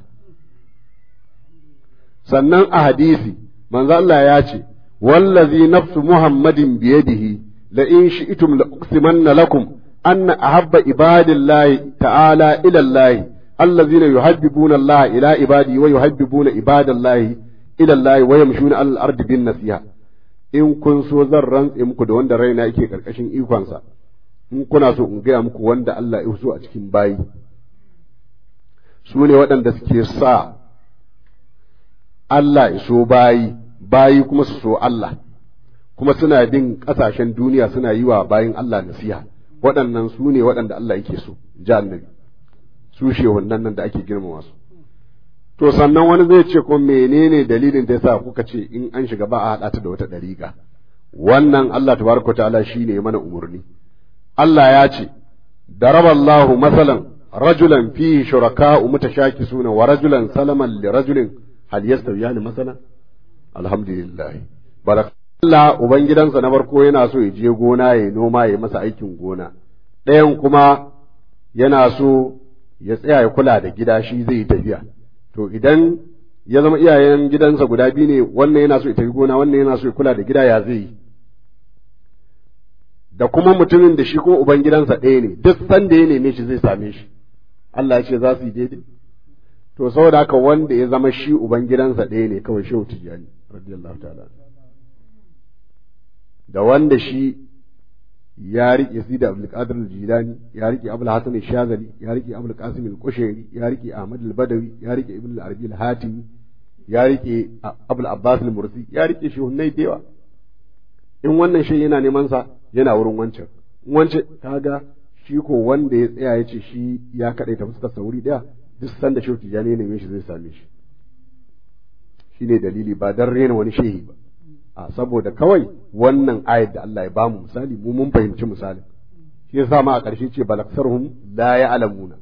sannan a hadisi manzo Allah ya ce wallazi nafsu muhammadin biyadihi la in shi'tum la uqsimanna lakum anna ahabba ibadillahi ta'ala ila Allah allazina yuhabbibuna Allah ila ibadi wa yuhabbibuna ibadallahi ila Allah wa yamshuna al ardi bin nasiha in kun so zan rantse muku da wanda raina yake karkashin ikonsa in kuna so in gaya muku wanda Allah ya so a cikin bayi su ne waɗanda suke sa Allah ya so bayi bayi kuma su so Allah kuma suna bin ƙasashen duniya suna yi wa bayin Allah nasiha waɗannan su ne waɗanda Allah yake so ji annabi su wannan nan da ake girmama su to sannan wani zai ce ko menene dalilin da yasa kuka ce in an shiga ba a haɗa ta da wata ɗariƙa wannan Allah tabaraka ta'ala shine mana umurni Allah ya ce daraballahu masalan rajulan fihi shuraka'u mutashakisuna wa rajulan salaman li rajulin hal yastawiyani masalan alhamdulillah barak Allah ubangidansa na farko yana so ya je gona ya noma ya masa aikin gona ɗayan kuma yana so ya tsaya ya kula da gida shi zai yi tafiya to idan ya zama iyayen gidansa guda biyu ne wannan yana so ya tafi gona wannan yana so ya kula da gida ya zai yi da kuma mutumin da shi kuma ubangidansa ɗaya ne duk sanda ya neme shi zai same shi Allah ya ce za su yi daidai to saboda haka wanda ya zama shi ubangidansa ɗaya ne kawai shehu tijjani radiyallahu ta'ala da wanda shi ya riƙe Sida Abdul Qadir al-Jilani ya riƙe Abdul Hasan al-Shazali ya riƙe Abdul Qasim al-Qushairi ya riƙe Ahmad al-Badawi ya riƙe Ibn al-Arabi al-Hatimi ya riƙe Abdul Abbas al-Mursi ya riƙe shehunnai da yawa in wannan shi yana neman sa yana wurin wancan in wancan kaga shi ko wanda ya tsaya ya ce shi ya kaɗai ta fuskar sauri ɗaya duk sanda shehu tijjani ya neme shi zai same shi shine dalili ba dan rena wani shehi ba a saboda kawai wannan ayat da Allah ya bamu misali mu mun fahimci misalin shi yasa ma a ƙarshe ce balaksarhum la ya'lamuna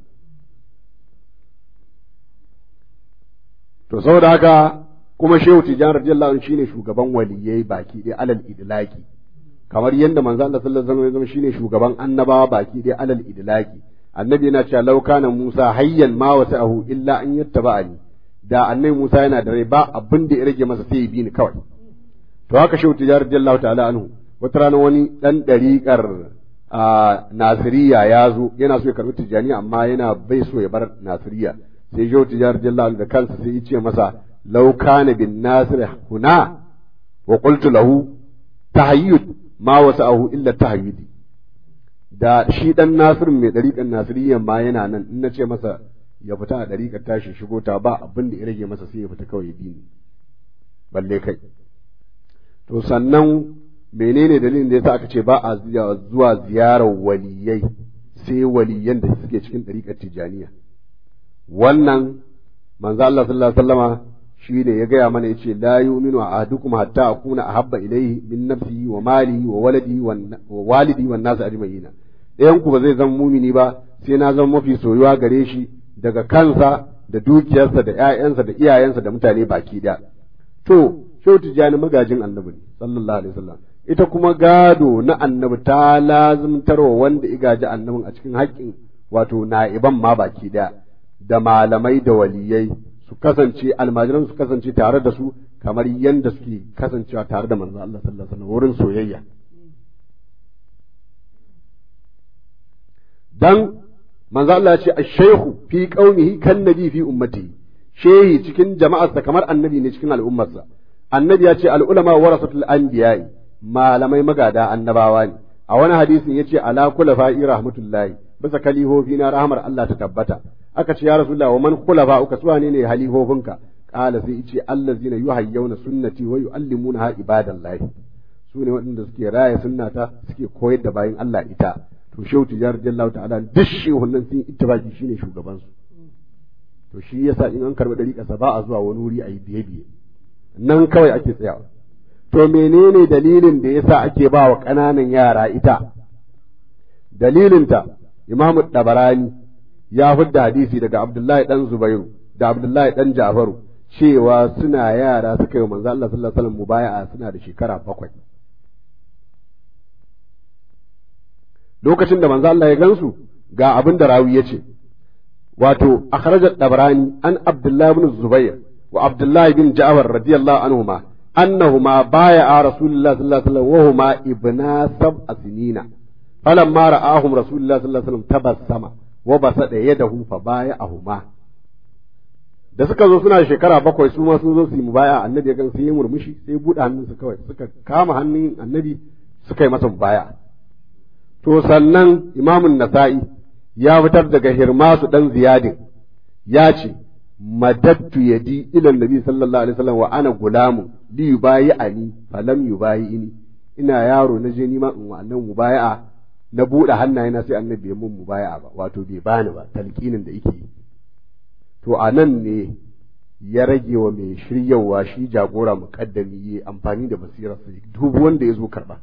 to saboda haka kuma shehu tijjani radiyallahu anhu shine shugaban waliyai baki ɗaya alal idlaki kamar yadda manzo Allah sallallahu alaihi wasallam shine shugaban annabawa baki ɗaya alal idlaki annabi yana cewa law kana Musa hayyan ma wasa'ahu illa an yattaba'ani da annabi Musa yana da rai ba abin da ya rage masa sai ya bi ni kawai to haka shehu tijjani radiyallahu ta'ala anhu wata rana wani dan dariƙar nasiriya ya zo yana so ya karbi tijjani amma yana bai so ya bar nasiriya sai shehu tijjani radiyallahu da kansa sai ya ce masa law kana bin nasir huna wa qultu lahu tahayyud ma wasa'ahu illa tahayyudi da shi dan nasirin mai dariƙan nasiriyyan ma yana nan in na ce masa ya fita a dariƙar tashi shigo ta ba abin da ya rage masa sai ya fita kawai ya bi ni balle kai to sannan menene dalilin da yasa aka ce ba a zuwa ziyarar waliyai sai waliyan da suke cikin ɗariƙar tijaniya wannan manzo Allah sallallahu alaihi wasallama shi ne ya gaya mana yace la yu'minu ahadukum hatta akuna ahabba ilayhi min nafsihi wa malihi wa waladi wa walidi wan nas ajma'ina ɗayan ku ba zai zama mumini ba sai na zama mafi soyuwa gare shi daga kansa da dukiyarsa da ƴaƴansa da iyayensa da mutane baki ɗaya to shehu tijjani magajin annabi ne sallallahu alaihi wasallam ita kuma gado na annabi ta lazimtarwa wanda igaji annabin a cikin haƙƙin wato na'iban ma baki ɗaya da malamai da waliyai su kasance almajiran su kasance tare da su kamar yadda suke kasancewa tare da manzo Allah sallallahu alaihi wasallam wurin soyayya dan manzo Allah ya ce ash-shaykhu fi qaumihi kan nabi fi ummatihi shehi cikin jama'arsa kamar annabi ne cikin al'ummarsa annabi ya ce al'ulama warasatul anbiya'i malamai magada annabawa ne a wani hadisin yace ala khulafa'i rahmatullahi bisa kalihofi na rahmar Allah ta tabbata aka ce ya rasulullah wa man khulafa uka suwa ne ne halihofinka qala sai yace allazina yuhayyuna sunnati wa yuallimunaha ibadallahi su ne waɗanda suke raya sunnata suke koyar da bayin Allah ita to shehu tijar jallahu ta'ala duk shehunan sun ittifaki shine shugaban su to shi yasa in an karɓi ɗariƙarsa ba a zuwa wani wuri a yi biye-biye nan kawai ake tsayawa to menene dalilin da yasa ake ba wa ƙananan yara ita dalilinta imamu dabarani ya fidda hadisi daga abdullahi dan zubairu da abdullahi dan jafaru cewa suna yara suka yi manzo Allah sallallahu alaihi wasallam mubaya'a suna da shekara bakwai lokacin da manzo Allah ya gansu ga abin da rawi ya ce wato akhraj ad-dabrani an abdullah ibn zubair wa abdullah ibn ja'far radiyallahu anhuma annahuma baya'a rasulullah sallallahu alaihi wasallam wa huma ibna sab'a sinina falamma ra'ahum rasulullah sallallahu alaihi wasallam tabassama wa basada yadahu fa baya'ahuma da suka zo suna shekara bakwai su ma sun zo su yi mubaya annabi ya gan sai ya murmushi sai ya buɗe hannunsa kawai suka kama hannun annabi suka yi masa mubaya to sannan imamun nasa'i ya fitar daga hirmasu dan ziyadin ya ce madattu yadi ila nabi sallallahu alaihi wasallam wa ana gulamu li yubayi ani falam yubayi ini ina yaro na je nima in wannan mubaya'a na buɗe hannayena sai annabi ya mun mubaya'a ba wato bai bani ba talqinin da yake to a nan ne ya rage wa mai shiryawa shi jagora muƙaddami ya amfani da basirarsa dubu wanda ya zo karɓa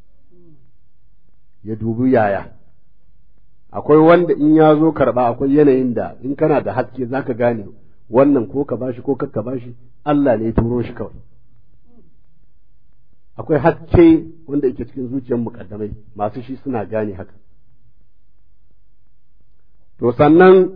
ya dubi yaya akwai wanda in ya zo karɓa akwai yanayin da in kana da haske za ka gane wannan ko ka bashi ko kakka bashi Allah ne ya turo shi kawai akwai haske wanda yake cikin zuciyar muƙaddamai masu shi suna gane haka to sannan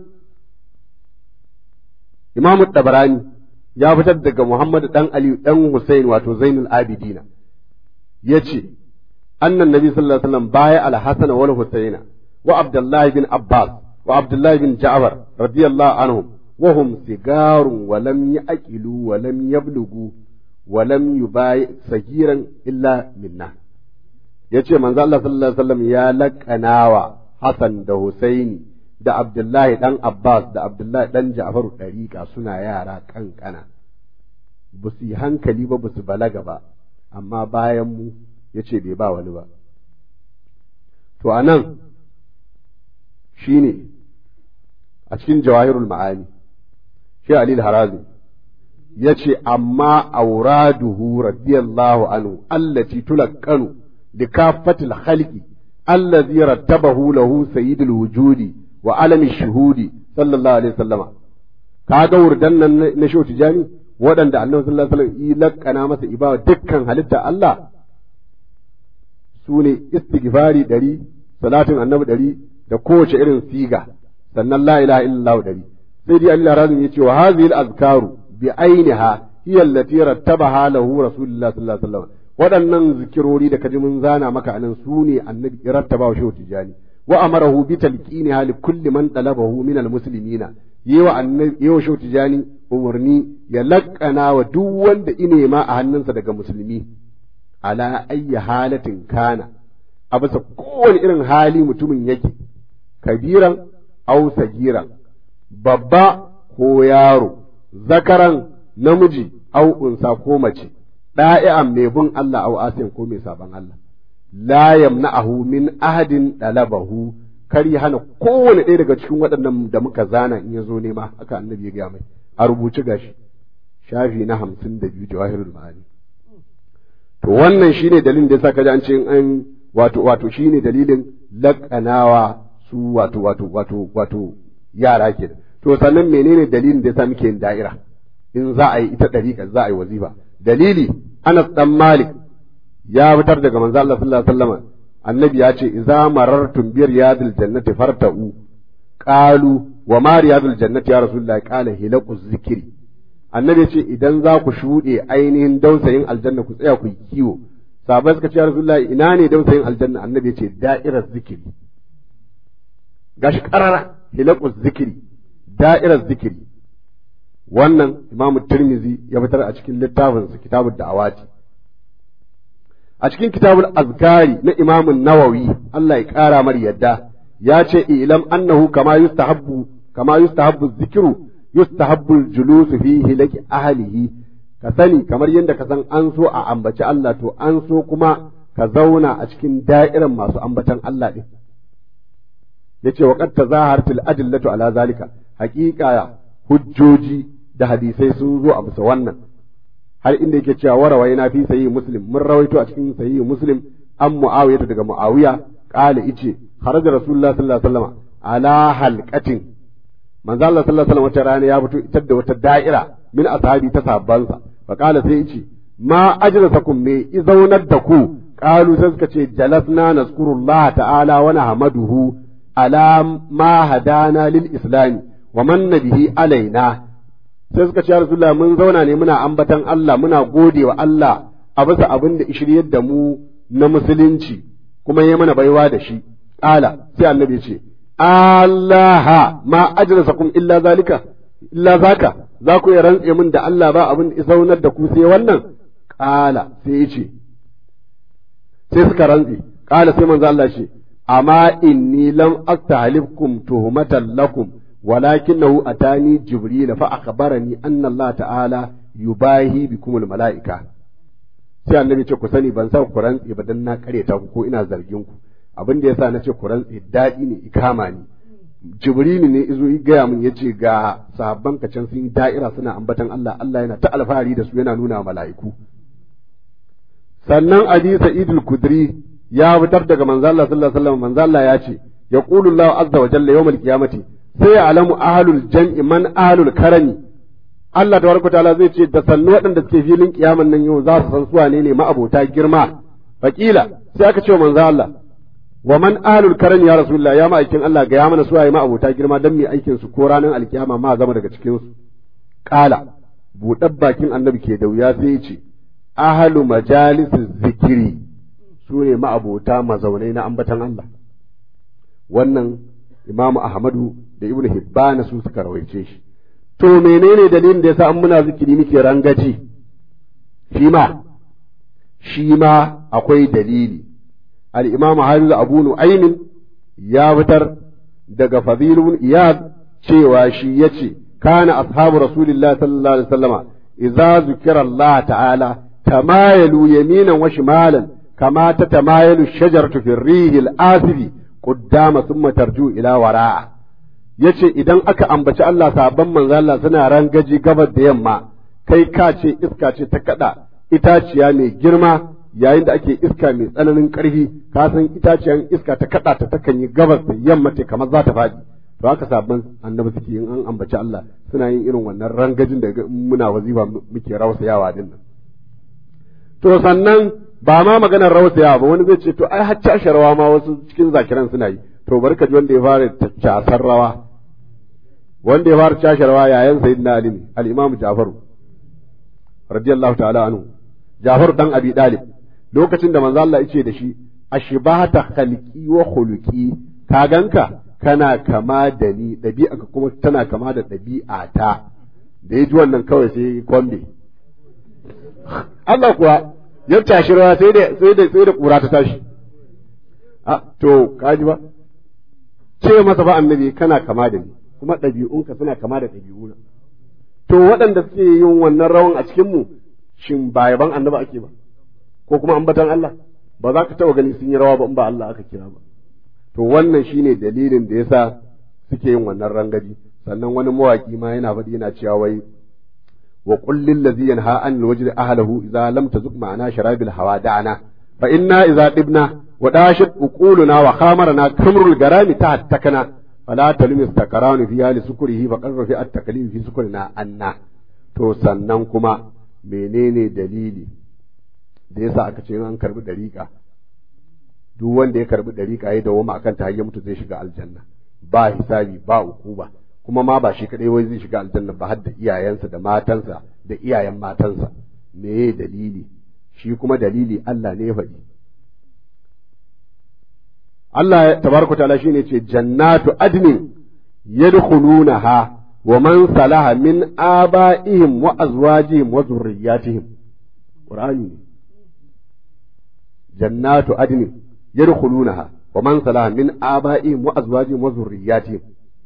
imamu tabarani ya fitar daga Muhammad dan Ali dan Hussein wato Zainul Abidina yace annan nabi sallallahu alaihi wasallam baya al-Hasan wal Husaina wa Abdullah bin Abbas wa Abdullah bin Ja'far radiyallahu anhum wa hum sigarun wa lam yaqilu wa lam yablughu wa lam yubai sagiran illa minna yace manzo Allah sallallahu alaihi wasallam ya laqanawa Hasan da Husaini da Abdullahi ɗan Abbas da Abdullahi ɗan Ja'faru ɗariƙa suna yara ƙanƙana, ba su yi hankali ba ba su balaga ba, amma bayan mu ya ce bai ba wani ba. To, a nan shi ne a cikin jawahirul ma'ani, shi Alil Harazi ya ce, amma auraduhu radiyallahu anhu allati tulaqqanu li kafatil khalqi allazi rattabahu lahu sayyidul wujudi wa alamin shuhudi sallallahu alaihi wasallama kaga wurdan nan na shehu tijani waɗanda annabi sallallahu alaihi wasallam yi lakkana masa ibawa dukkan halitta Allah su ne istighfari ɗari salatin annabi ɗari da kowace irin siga sannan la ilaha illallah ɗari sai dai Allah razum yace wa hadhihi al-azkaru bi ainiha hiya allati rattabaha lahu rasulullah sallallahu alaihi wasallam waɗannan zikirori da kaji mun zana maka anan su ne annabi rattaba wa shehu tijani وأمره بتلقينها لكل من طلبه من المسلمين yi wa annabi yi wa shautu jani umarni ya laƙana wa duk wanda ine ma a hannunsa daga musulmi ala ayyi halatin kana a bisa kowane irin hali mutumin yake kabiran au sagiran babba ko yaro zakaran namiji au unsa ko mace ɗa'i'an mai bin Allah au asiyan ko mai saban Allah la yamna'ahu min ahadin dalabahu kar ya hana kowane ɗaya daga cikin waɗannan da muka zana in ya zo nema haka annabi ya gaya mai a rubuce gashi shafi na hamsin da biyu jawahirul ma'ani to wannan shine dalilin da yasa kaji an ce an wato wato shine dalilin laƙanawa su wato wato wato wato yara ke to sannan menene dalilin da yasa muke yin da'ira in za a yi ita ɗariƙa za a yi wazifa dalili Anas dan Malik ya fitar daga manzo Allah sallallahu alaihi wasallam annabi ya ce idza marartum bi riyadil jannati farta'u qalu wa ma riyadul jannati ya rasulullahi qala hilaqu zikri annabi ya ce idan za ku shuɗe ainihin dausayin aljanna ku tsaya ku yi kiwo sahabbai suka ce ya rasulullahi ina ne dausayin aljanna annabi ya ce da'irar zikiri gashi karara hilaqu zikri da'irar zikiri wannan imamu tirmizi ya fitar a cikin littafinsa kitabud da'awati a cikin kitabul azkari na imamun nawawi Allah ya ƙara mar yadda ya ce ilam annahu kama yustahabbu kama yustahabbu zikru yustahabbu julusu fihi laki ahlihi ka sani kamar yadda ka san an so a ambaci Allah to an so kuma ka zauna a cikin da'iran masu ambatan Allah din yace wa qad tazahartil adillatu ala zalika haqiqa hujjoji da hadisai sun zo a bisa wannan har inda yake cewa warawai na fi sahihi muslim mun rawaito a cikin sahihi muslim an muawiya daga muawiya qala ice kharaja rasulullah sallallahu alaihi wasallam ala halqatin manzo Allah sallallahu alaihi wasallam wata rana ya fito itar da wata da'ira min ashabi ta sahabbansa fa qala sai ice ma ajlasakum me izaunar da ku qalu sai suka ce jalasna nazkurullah ta'ala wa nahmaduhu ala ma hadana lil islami wa manna bihi alaina sai suka ce Rasulullah mun zauna ne muna ambatan Allah muna gode wa Allah a bisa abin da shiryar da mu na musulunci kuma ya mana baiwa da shi ƙala sai annabi ce Allah ma ajlasakum illa zalika illa zaka za ku iya rantse min da Allah ba abin da zaunar da ku sai wannan ƙala sai ya ce sai suka rantse ƙala sai manzo Allah ce amma inni lam astahlifkum tuhmatan lakum ولكنه أتاني جبريل فأخبرني أن الله تعالى يباهي بكم الملائكة sai annabi ce ku sani ban sa ku rantsi ba dan na kareta ku ko ina zargin ku abin da yasa na ce ku rantsi daɗi ne ikama ne jibrilu ne izo ya gaya min yace ga sahabban ka can sun yi da'ira suna ambatan Allah Allah yana ta alfahari da su yana nuna mala'iku sannan Ali Sa'id al-Kudri ya fitar daga manzo Allah sallallahu alaihi wasallam manzo Allah ya ce yaqulu Allah azza wa jalla yawmal qiyamati sai ya alamu ahalul jam'i man ahalul karami Allah tabaraka ta'ala zai ce da sannu waɗanda suke filin kiyaman nan yau za su san suwa ne ne ma'abota girma fakila sai aka ce wa manzo Allah wa man ahalul karami ya rasulullah ya ma'aikin Allah ga ya mana suwaye ma'abota girma dan mai aikin su ko ranar alkiyama ma zama daga cikin su kala buɗar bakin annabi ke da wuya sai ya ce ahalu majalisu zikiri su ne ma'abota mazaunai na ambatan Allah wannan imamu ahmadu da ibnu hibbana su suka rawaice shi to menene dalilin da yasa an muna zikiri muke rangaji shi ma shi ma akwai dalili al-imamu hafiz abu nu'aymin ya fitar daga fadilun iyad cewa shi yace kana ashabu rasulillahi sallallahu alaihi wasallama idza zukira Allah ta'ala tamayalu yaminan wa shimalan kama tatamayalu shajaratu fi rihil asifi qaddama thumma tarju ila wara'a yace idan aka ambaci Allah sabon manzo Allah suna rangaji gabar da yamma kai ka ce iska ce ta kada itaciya mai girma yayin da ake iska mai tsananin ƙarfi ka san itaciyan iska ta kada ta takan yi gabas da yamma ce kamar za ta faɗi to haka sabon annabi suke yin an ambaci Allah suna yin irin wannan rangajin da muna wazifa muke rausayawa din nan to sannan ba ma maganar rausayawa ba wani zai ce to ai har cashe rawa ma wasu cikin zakiran suna yi to barka ji wanda ya fara casar rawa wanda ya fara cashe rawa yayan sayyidina ali ne al-imam jafaru radiyallahu ta'ala anhu jafaru dan abi dalib lokacin da manzo Allah yace da shi ashbahata khalqi wa khuluqi ka ganka kana kama da ni ɗabi'a kuma tana kama da ɗabi'a ta da ya ji wannan kawai sai kwambe Allah kuwa ya tashi rawa sai da sai da sai da kura ta tashi a to kaji ba ce masa ba annabi kana kama da ni kuma ɗabi'unka suna kama da ɗabi'una to waɗanda suke yin wannan rawan a cikin mu shin ba yaban annabi ake ba ko kuma ambatan Allah ba za ka taɓa gani sun yi rawa ba in ba Allah aka kira ba to wannan shine dalilin da yasa suke yin wannan rangaji sannan wani mawaki ma yana faɗi yana cewa wai wa qul lil ladzi yanha an wajdi ahlihi idza lam tazuq ma'ana sharabil hawa da'ana fa inna idza dibna wa dashat uquluna wa khamarna kamrul garami tahattakana fala talum istakaranu fi hali sukurihi fa qarra fi at-taklif fi sukurina anna to sannan kuma menene dalili da yasa aka ce an karbi dariƙa duk wanda ya karbi dariƙa ya dawo akan ta ya mutu zai shiga aljanna ba hisabi ba ukuba kuma ma ba shi kadai wai zai shiga aljanna ba har da iyayensa da matansa da iyayen matansa meye dalili shi kuma dalili Allah ne ya faɗi Allah tabaraka ta'ala shine ce jannatu adnin yadkhulunaha wa man salaha min aba'ihim wa azwajihim wa zurriyyatihim Qur'ani ne jannatu adnin yadkhulunaha wa man salaha min aba'ihim wa azwajihim wa zurriyyatihim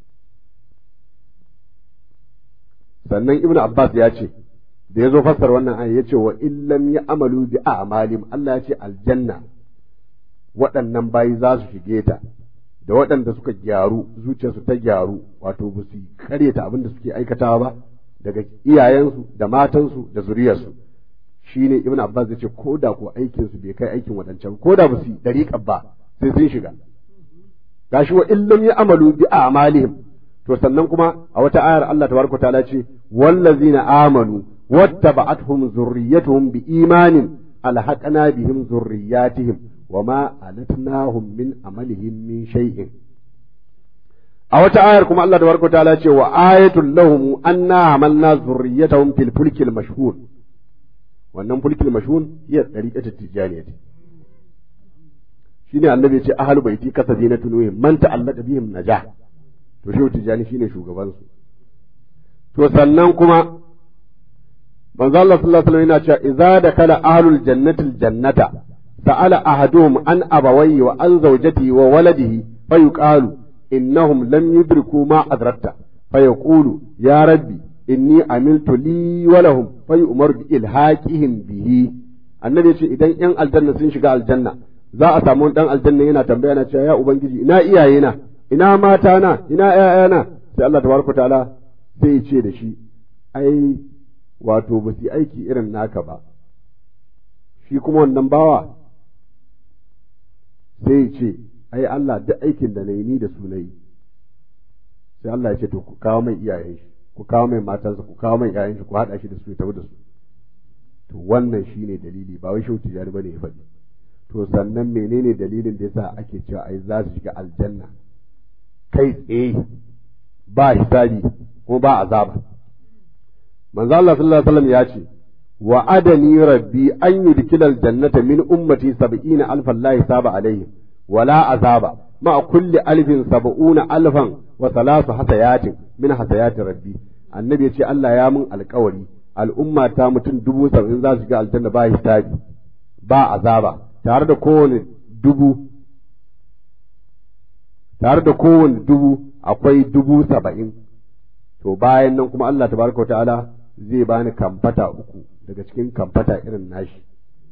sannan ibnu abbas ya ce da ya zo fassar wannan aya ya ce wa illam ya amalu bi a'malim Allah ya ce aljanna waɗannan bayi za su shige ta da waɗanda suka gyaru zuciyarsu ta gyaru wato ba su karyata abin da suke aikatawa ba daga iyayensu da matansu da zuriyarsu shine ibn abbas ya ce ko da ko aikin su bai kai aikin waɗancan ko da ba su dariƙa ba sai sun shiga gashi wa illam ya amalu bi a'malihim to sannan kuma a wata ayar Allah tabaraka ta'ala ce wallazina amanu wattaba'atuhum zurriyyatuhum biimanin alhaqna bihim zurriyyatihim wama alatnahum min amalihim min shay'in a wata ayar kuma Allah tabaraka ta'ala ce wa ayatul lahum anna hamalna zurriyyatahum fil fulkil mashhur wannan fulkil mashhur hiya tariqatu tijaniyah shine annabi ya ce ahlul baiti kasazinatu nuh man ta'allaka bihim najah to shehu tijjani shine shugabansu to sannan kuma manzo Allah sallallahu alaihi wasallam yana cewa idza dakala ahlul jannati jannata sa'ala ahaduhum an abawayhi wa an zawjatihi wa waladihi fayuqalu innahum lam yudriku ma adrakta fayaqulu ya rabbi inni amiltu li wa lahum fayu'mar bi ilhaqihim bihi annabi ya ce idan yan aljanna sun shiga aljanna za a samu dan aljanna yana tambaya na cewa ya ubangiji ina iyayena ina mata na ina ƴaƴana sai Allah tabaraka ta'ala sai ya ce da shi ai wato ba su aiki irin naka ba shi kuma wannan bawa sai ya ce ai Allah duk aikin da na yi ni da su na yi sai Allah ya ce to ku kawo mai iyayen shi ku kawo mai matansa ku kawo mai ƴaƴan shi ku haɗa shi da su ya tafi da su to wannan shine dalili ba wai shauti jari bane ya faɗi to sannan menene dalilin da yasa ake cewa ai za su shiga aljanna kai tsaye ba hisabi ko ba azaba manzo Allah sallallahu alaihi wasallam ya ce wa adani rabbi an yudkila aljannata min ummati sab'ina alfan la hisaba alaihim wala azaba ma kulli alfin sab'una alfan wa salasu hasayatin min hasayati rabbi annabi ya ce Allah ya mun alkawari al'umma ta mutum dubu saba'in za su ga aljanna ba hisabi ba azaba tare da kowane dubu tare da kowane dubu akwai dubu saba'in to bayan nan kuma Allah tabaraka wa ta'ala zai bani kamfata uku daga cikin kamfata irin nashi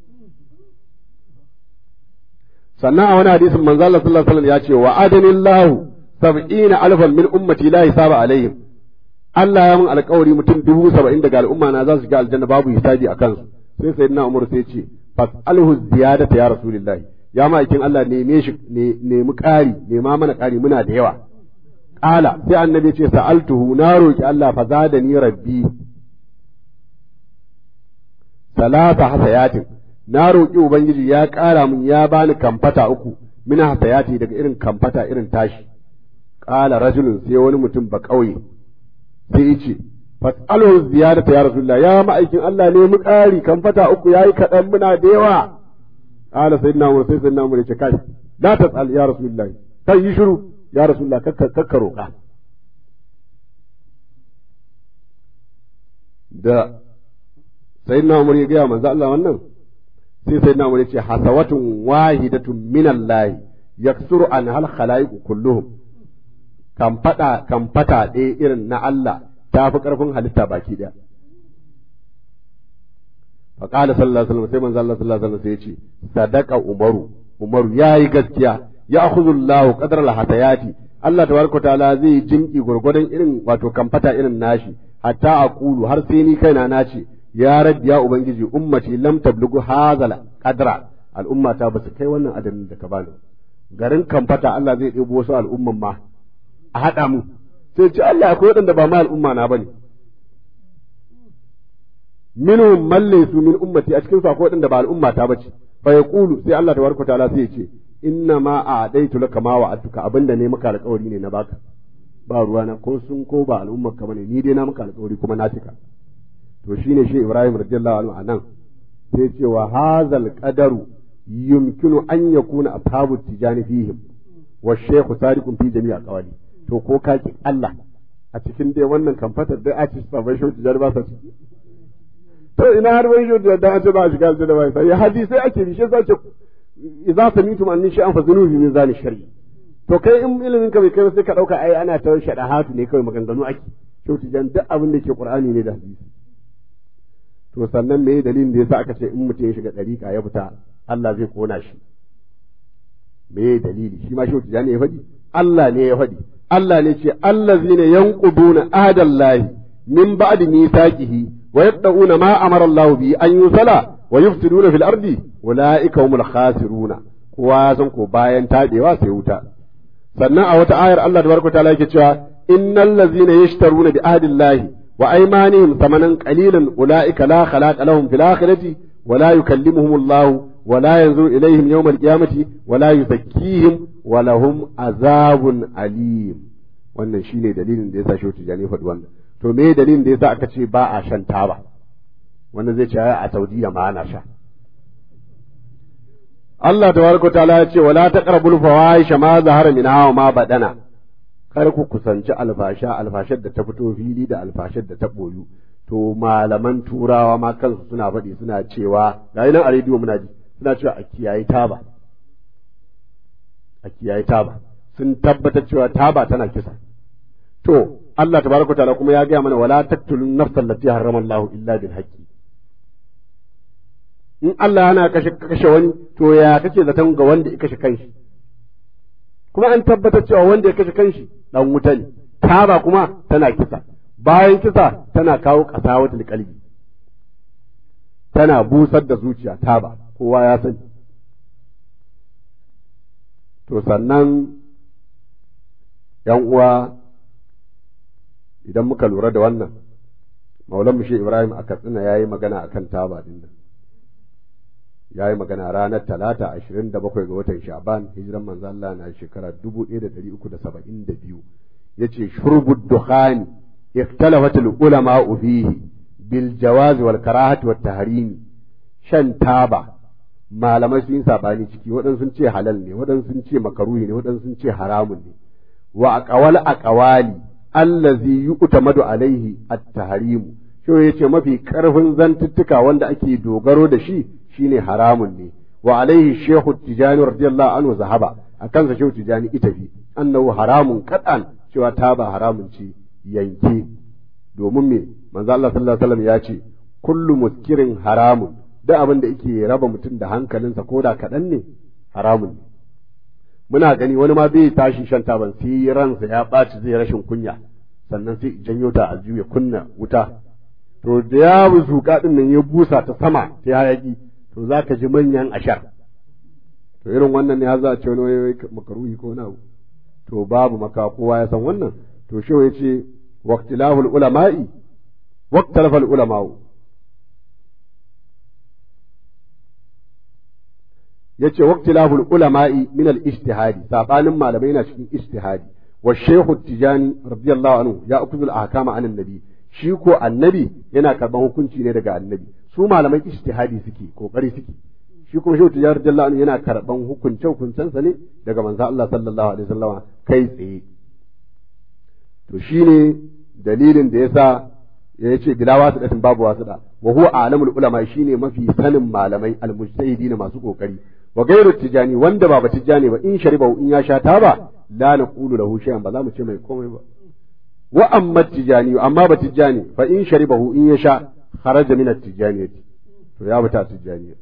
sannan a wani hadisin manzo Allah sallallahu alaihi wasallam ya ce wa adanillahu sab'ina alfan min ummati la hisaba alaihim Allah ya mun alƙawari mutum dubu saba'in daga al'umma na za su shiga aljanna babu hisabi a kansu sai sayyidina Umar sai ce fas'alhu ziyadata ya rasulullahi ya ma'aikin Allah neme shi nemi ƙari nema mana ƙari muna da yawa ƙala sai annabi ce sa'altuhu na roki Allah fa zadani rabbi salasa hasayatin na roki ubangiji ya ƙara mun ya bani kamfata uku mina hasayati daga irin kamfata irin tashi ƙala rajulun sai wani mutum ba ƙauye sai ya ce fas'alhu ziyadata ya rasulullah ya ma'aikin Allah nemi ƙari kamfata uku yayi kaɗan muna da yawa قال سيدنا عمر سيدنا عمر يقول كاي لا تسأل يا رسول الله kai yi shiru ya rasulullah kakka roƙa da sayyidina umar ya gaya manzo Allah wannan sai sayyidina umar ya ce hasawatun wahidatun minallahi yaksuru an hal khalaiqu kulluhum kan fada kan fata ɗaya irin na Allah ta fi ƙarfin halitta baki ɗaya fa qala sallallahu alaihi wasallam sai manzo Allah sallallahu alaihi wasallam sai ya ce sadaqa umaru umaru yayi gaskiya ya akhudhu Allah qadra al-hatayati Allah tabaraka ta'ala zai jinki gurgurdan irin wato kan fata irin nashi hatta aqulu har sai ni kaina na ce ya rabbi ya ubangiji ummati lam tablugu hadha qadra al'umma ta basu kai wannan adadin da ka bani garin kamfata Allah zai ɗebo wasu al'umman ma a haɗa mu sai ce Allah akwai waɗanda ba ma al'umma na bane minhum man laysu min ummati a cikin su akwai waɗanda ba al'umma ta bace fa yaqulu sai Allah tabaraka ta'ala sai ya ce inna ma a'daitu laka ma wa'atuka abinda ne maka alƙawari ne na baka ba ruwana ko sun ko ba al'ummar ka bane ni dai na maka alƙawari kuma na cika to shine shi Ibrahim radiyallahu anhu anan sai ce wa hazal qadaru yumkinu an yakuna ashabu tijani fihim wa shaykhu sadiqun fi jami'a qawali to ko ka ki Allah a cikin dai wannan kamfatar dai a ci sabai shi tijani ba sa ciki to ina har wai shi da an ce ba a shiga aljanna ba sai hadisi ake bi shi sai ce idza samitum anni shay'an fazinu bi mizan shar'i to kai in ilimin ka bai kai sai ka dauka ai ana ta shadahatu ne kawai maganganu ake shi tijani duk abin da ke qur'ani ne da hadisi to sannan me dalilin da yasa aka ce in mutum ya shiga dariƙa ya fita Allah zai kona shi me dalili shi ma shehu tijani ya faɗi Allah ne ya faɗi Allah ne ce allazina yanquduna ahdallahi min ba'di mithaqihi wa yaqta'una ma amara Allah bi an yusala wa yufsiduna fil ardi ulaika humul khasiruna kowa ya san ko bayan tabewa sai wuta sannan a wata ayar Allah tabaraka ta'ala yake cewa innal ladzina yashtaruna bi ahdillahi wa aymanihim thamanan qalilan ulaika la khalaqa lahum fil akhirati ولا يكلمهم الله ولا ينظر إليهم يوم القيامة ولا يزكيهم ولهم عذاب أليم wannan shine dalilin da yasa shehu tijani faɗi wannan to me dalilin da yasa aka ce ba a shan taba wannan zai ce a Saudiya ma ana sha Allah tabaraka ta'ala ya ce wala taqrabul fawahisha ma zahara minha wa ma badana kar ku kusanci alfasha alfashar da ta fito fili da alfashar da ta boyu to malaman turawa ma kansu suna faɗi suna cewa ga nan a rediyo muna ji suna cewa a kiyaye taba a kiyaye taba sun tabbatar cewa taba tana kisa to Allah tabaraka ta'ala kuma ya gaya mana wala taqtulun nafsal lati harrama Allah illa bil haqqi in Allah yana kashe kashe wani to ya kake zaton ga wanda ya kashe kanshi kuma an tabbatar cewa wanda ya kashe kanshi dan wuta ne taba kuma tana kisa bayan kisa tana kawo ƙasawatul kalbi tana busar da zuciya taba kowa ya sani to sannan yan uwa idan muka lura da wannan maulan mushe ibrahim a katsina ya yi magana a kan taba din nan ya yi magana ranar talata ashirin da bakwai ga watan sha'ban hijiran manzo Allah na shekara dubu ɗaya da ɗari uku da saba'in da biyu ya ce shurbud dukhani اختلفت العلماء فيه بالجواز والكراهة والتحريم shan taba malamai sun yi sabani ciki waɗansu sun ce halal ne waɗansu sun ce makaruhi ne waɗansu sun ce haramun ne wa aqwal aqwali allazi yu'tamadu alaihi at-tahrim shi yace mafi karfin zantuttuka wanda ake dogaro da shi shine haramun ne wa alaihi shehu tijani radiyallahu anhu zahaba akan sa shehu tijani ita fi annahu haramun qat'an cewa taba haramun ce yanke domin me manzo Allah sallallahu alaihi wasallam ya ce kullu muskirin haramun duk abin da yake raba mutum da hankalinsa ko da kaɗan ne haramun ne muna gani wani ma bai tashi shan taban sai ransa ya ɓaci zai rashin kunya sannan sai janyo ta a ya kunna wuta to da ya buzuka din nan ya busa ta sama sai hayaki to zaka ji manyan ashar to irin wannan ne har za a ce wani makaruhi ko na to babu maka kowa ya san wannan to shi ya ce waqtilahul ulama'i waqtalafal ulama'u yace waqtilahul ulama'i min al ijtihadi sabanin malamai na cikin ijtihadi wa shaykhu tijani radiyallahu anhu ya akuzu al ahkama an annabi shi ko annabi yana karban hukunci ne daga annabi su malamai ijtihadi suke kokari suke shi kuma shehu tijjani radiyallahu anhu yana karban hukunce hukuncensa ne daga manzo Allah sallallahu alaihi wasallama kai tsaye to shine dalilin da yasa ya ce bila wasu datin babu wasu da wa huwa alamul ulama shine mafi sanin malamai almujtahidin masu kokari wa gairu tijani wanda ba tijani ba in shariba in ya sha taba la naqulu lahu shay'an ba za mu ce mai komai ba wa amma tijani amma ba tijani fa in sharibahu in ya sha kharaja min at-tijaniyati to ya bata tijaniya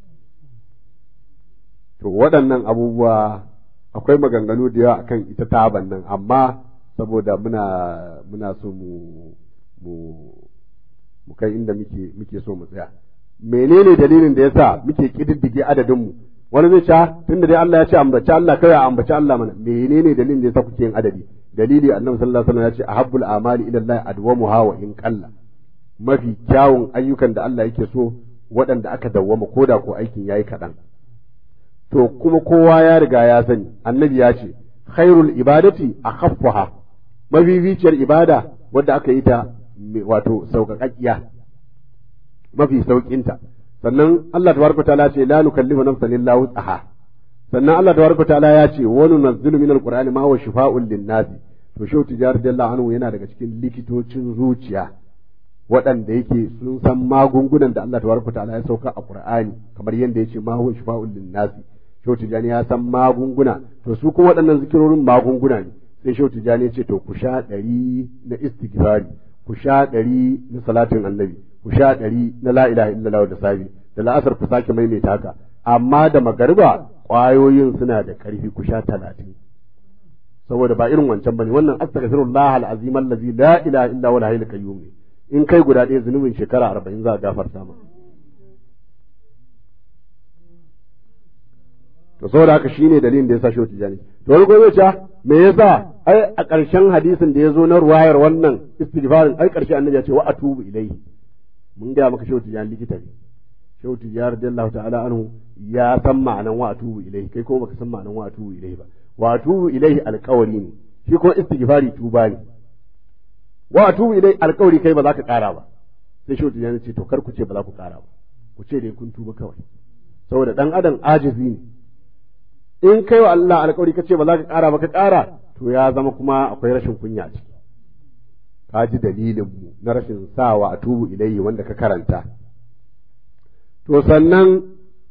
to waɗannan abubuwa akwai maganganu da yawa akan ita taban nan amma saboda muna muna so mu mu mu kai inda muke muke so mu tsaya menene dalilin da yasa muke kididdige adadin mu wani zai ce tunda dai Allah ya ce ambaci Allah kai a ambaci Allah mana menene dalilin da yasa kuke yin adadi dalili annabi sallallahu alaihi wasallam ya ce ahabbul amali ila Allah adwamuha wa in qalla mafi kyawun ayyukan da Allah yake so waɗanda aka dawwama koda ko aikin yayi kaɗan to kuma kowa ya riga ya sani annabi ya ce khairul ibadati akhaffaha mabibiciyar ibada wadda aka yi ta wato sauƙaƙaƙiya mafi sauƙinta sannan Allah tabaraka ta'ala ce la nukallifu nafsan illa wus'aha sannan Allah tabaraka ta'ala ya ce wa nunazzilu min alqur'ani ma huwa shifaa'un lin-nasi to shehu tijar radiyallahu anhu yana daga cikin likitocin zuciya waɗanda yake sun san magungunan da Allah tabaraka ta'ala ya sauka a Qur'ani kamar yadda yace ma huwa shifaa'un lin-nasi shehu tijani ya san magunguna to su kuma waɗannan zikirorin magunguna ne sai shehu tijani ya ce to ku sha ɗari na istighfari ku sha ɗari na salatin annabi ku sha ɗari na la ilaha illallah da sabi da la'asar ku sake maimaita haka amma da magariba ƙwayoyin suna da ƙarfi ku sha talatin saboda ba irin wancan bane wannan astaghfirullah alazim allazi la ilaha illa huwa al qayyum ne in kai guda ɗaya zunubin shekara arba'in za a gafarta ma to saboda haka shine dalilin da yasa shi tijani to wani gobe ce me yasa ai a ƙarshen hadisin da ya zo na ruwayar wannan istighfarin ai ƙarshe annabi ya ce wa atubu ilaihi mun ga maka shehu tijani likita ne shehu tijani radiyallahu ta'ala anhu ya san ma'anan wa atubu ilaihi kai ko baka san ma'anan wa atubu ilaihi ba wa atubu ilaihi alƙawari ne shi ko istighfari tuba ne wa atubu ilaihi alƙawari kai ba za ka ƙara ba sai shehu tijani ce to kar ku ce ba za ku ƙara ba ku ce dai kun tuba kawai saboda dan adam ajizi ne in kai wa Allah alƙawari ka ce ba za ka ƙara ba ka ƙara to ya zama kuma akwai rashin kunya a ciki ka ji dalilin mu na rashin sawa a tubu ilayhi wanda ka karanta to sannan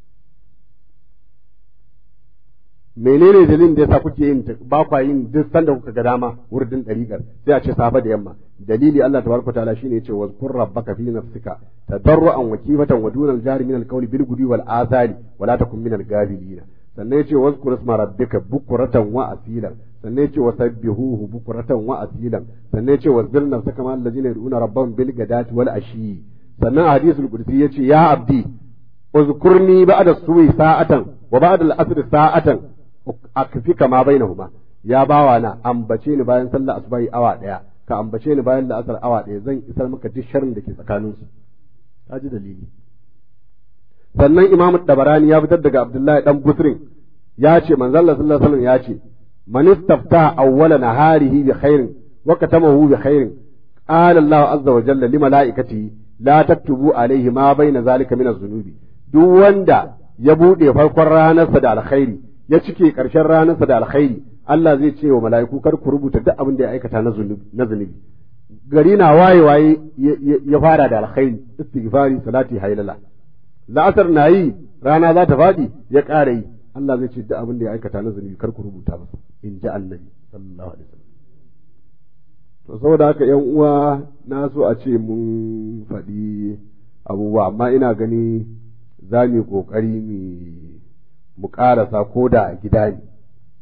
menene dalilin da yasa kuke yin ba kwa yin duk sanda kuka ga dama wurdin dariƙar sai a ce safa da yamma dalili Allah tabaraka ta'ala shine yace wa zkur rabbaka fi nafsika tadarruan wa kifatan wa dunal jahri min al-qawli bil gudi wal azali wa la takun min al-ghafilin sannan yace wazkur isma rabbika bukuratan wa asilan sannan yace wasabbihuhu bukuratan wa asilan sannan yace wasbir nafsaka ma allazina yad'una rabbahum bil gadati wal ashi sannan a hadisul qudsi yace ya abdi uzkurni ba'da suwi sa'atan wa ba'da al-asr sa'atan akfika ma bainahuma ya bawa na ambace ni bayan sallar asubahi awa daya ka ambace ni bayan la'asar awa daya zan isar maka duk sharrin da ke tsakaninsu ka ji dalili sannan imamu dabarani ya fitar daga abdullahi dan busrin ya ce manzon Allah sallallahu alaihi wasallam ya ce man istafta awwala naharihi bi khairin wa katamahu bi khairin qala Allah azza wa jalla li malaikatihi la taktubu alaihi ma baina zalika min az-zunubi duk wanda ya bude farkon ranarsa da alkhairi ya cike karshen ranarsa da alkhairi Allah zai ce wa mala'iku kar ku rubuta duk abin da ya aikata na zunubi na zunubi gari na waye waye ya fara da alkhairi istighfari salati haylala la'asar na yi rana za ta faɗi ya ƙara yi Allah zai ce duk abin da ya aikata na zunubi kar ku rubuta masa in ji annabi sallallahu alaihi wasallam to saboda haka yan uwa na so a ce mun faɗi abubuwa amma ina gani za mu yi ƙoƙari mu ƙarasa ko da a gida ne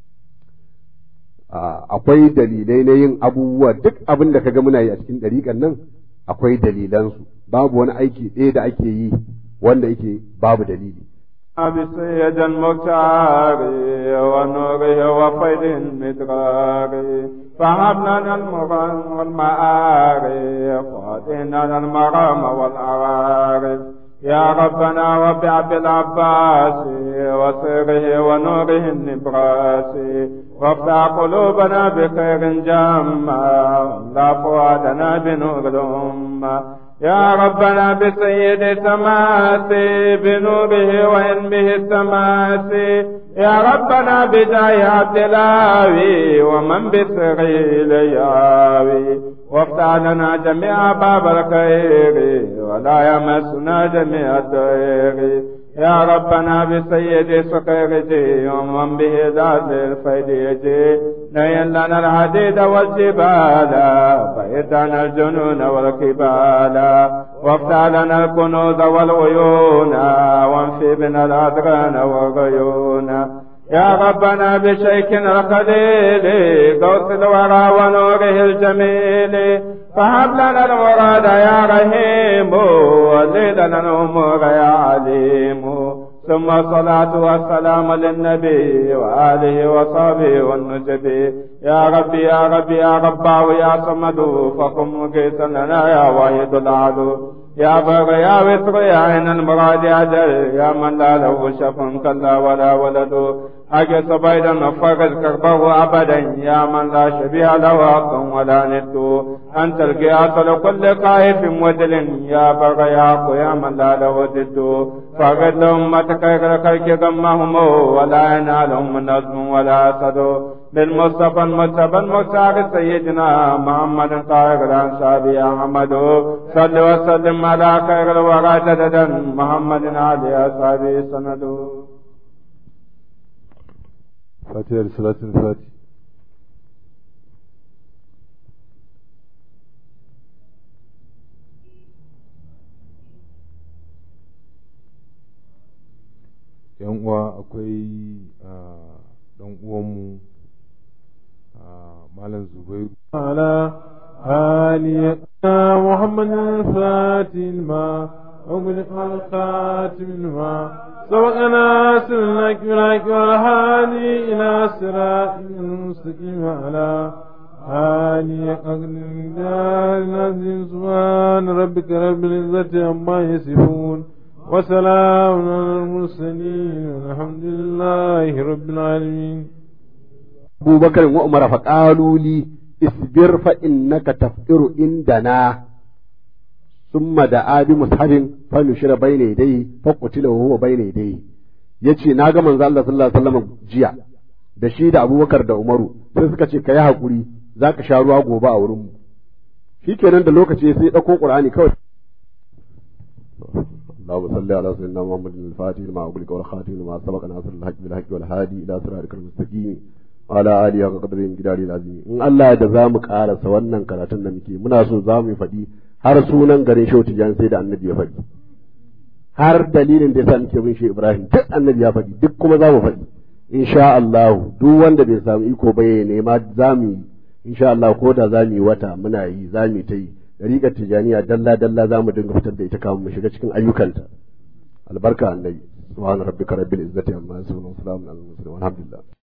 akwai dalilai na yin abubuwa duk abin da kaga muna yi a cikin ɗariƙan nan akwai dalilansu babu wani aiki ɗaya da ake yi wanda yake babu dalili. بسيد المختار ونوره وفيد المدرار فهبنا المغن والمعارف واتنا المرام والعوارف يا ربنا وبعبد العباس وسره ونوره النبراس وافتح قلوبنا بخير جما لا فؤادنا بنور الأمة يا ربنا بسيد تماسي بنوره وعلمه التماسي يا ربنا بداية عبد الهاوي ومن بسريل ياوي وافتح لنا جميع باب الخير ولا يمسنا جميع الضير يا ربنا بسيد سقيرتي ومن به ذات الفيديتي نين لنا الحديد والجبال فإتنا الجنون والكبال وافتح لنا الكنوز والعيون وانفي بنا الأدغان والغيون يا ربنا بشيكنا الخليل قوس الورى ونوره الجميل فهب لنا المراد يا رحيم ولي لنا الأمور يا عليم ثم الصلاة والسلام للنبي وآله وصحبه والنجب يا ربي يا ربي يا رباه يا صمد فقم مقيتا لنا يا واحد العدو يا بر يا وتر يا عين المراد أجل يا من لا له شف كلا ولا ولد أجل بيدا فرج كربه أبدا يا من لا شبيه له حق ولا ند أنت القياس لكل خائف وجل يا بر يا يا من لا له ضد فقد لأمتك خلق غمهم ولا ينالهم نظم ولا أسد بالمصطفى المجتبى المختار سيدنا محمد طاهر الأنصار يا أحمد صل وسلم على خير الورى جددا محمد علي أصحابه سند فاتحة صلاة الفاتح yan uwa akwai dan uwanmu malam zubairu على آل محمد الفاتح الماء أغلق الخاتم الماء سبقنا سلك لك والهادي إلى صراط المستقيم على آل أغلق العظيم سبحان ربك رب العزة عما يصفون وسلام على المرسلين والحمد لله رب العالمين أبو بكر وعمر فقالوا لي اصبر فإنك تفطر عندنا ثم دعا بمصحف فنشر بين يديه فقتل وهو بين يديه yace na ga manzo Allah sallallahu alaihi wasallam jiya da shi da Abubakar da Umaru sai suka ce kai hakuri zaka sha ruwa gobe a wurin mu shikenan da lokaci sai dauko Qur'ani kawai اللهم صل على سيدنا محمد الفاتح لما أغلق والخاتم لما سبق ناصر الحق بالحق والهادي إلى صراطك المستقيم وعلى آله وقدر الجلال العظيم إن الله da zamu karasa wannan karatun da muke muna so zamu faɗi har sunan garin Shehu Tijani sai da Annabi ya faɗi har dalilin da yasa muke bin shi Ibrahim duk Annabi ya faɗi duk kuma zamu faɗi insha Allah duk wanda bai samu iko ba ya nema zamu yi insha Allah ko da zamu yi wata muna yi zamu ta yi dariƙar tijaniya dalla dalla za mu dinga fitar da ita kamun mu shiga cikin ayyukanta albarka annabi subhana rabbika rabbil izzati amma yasifun wa salamun alal mursalin walhamdulillah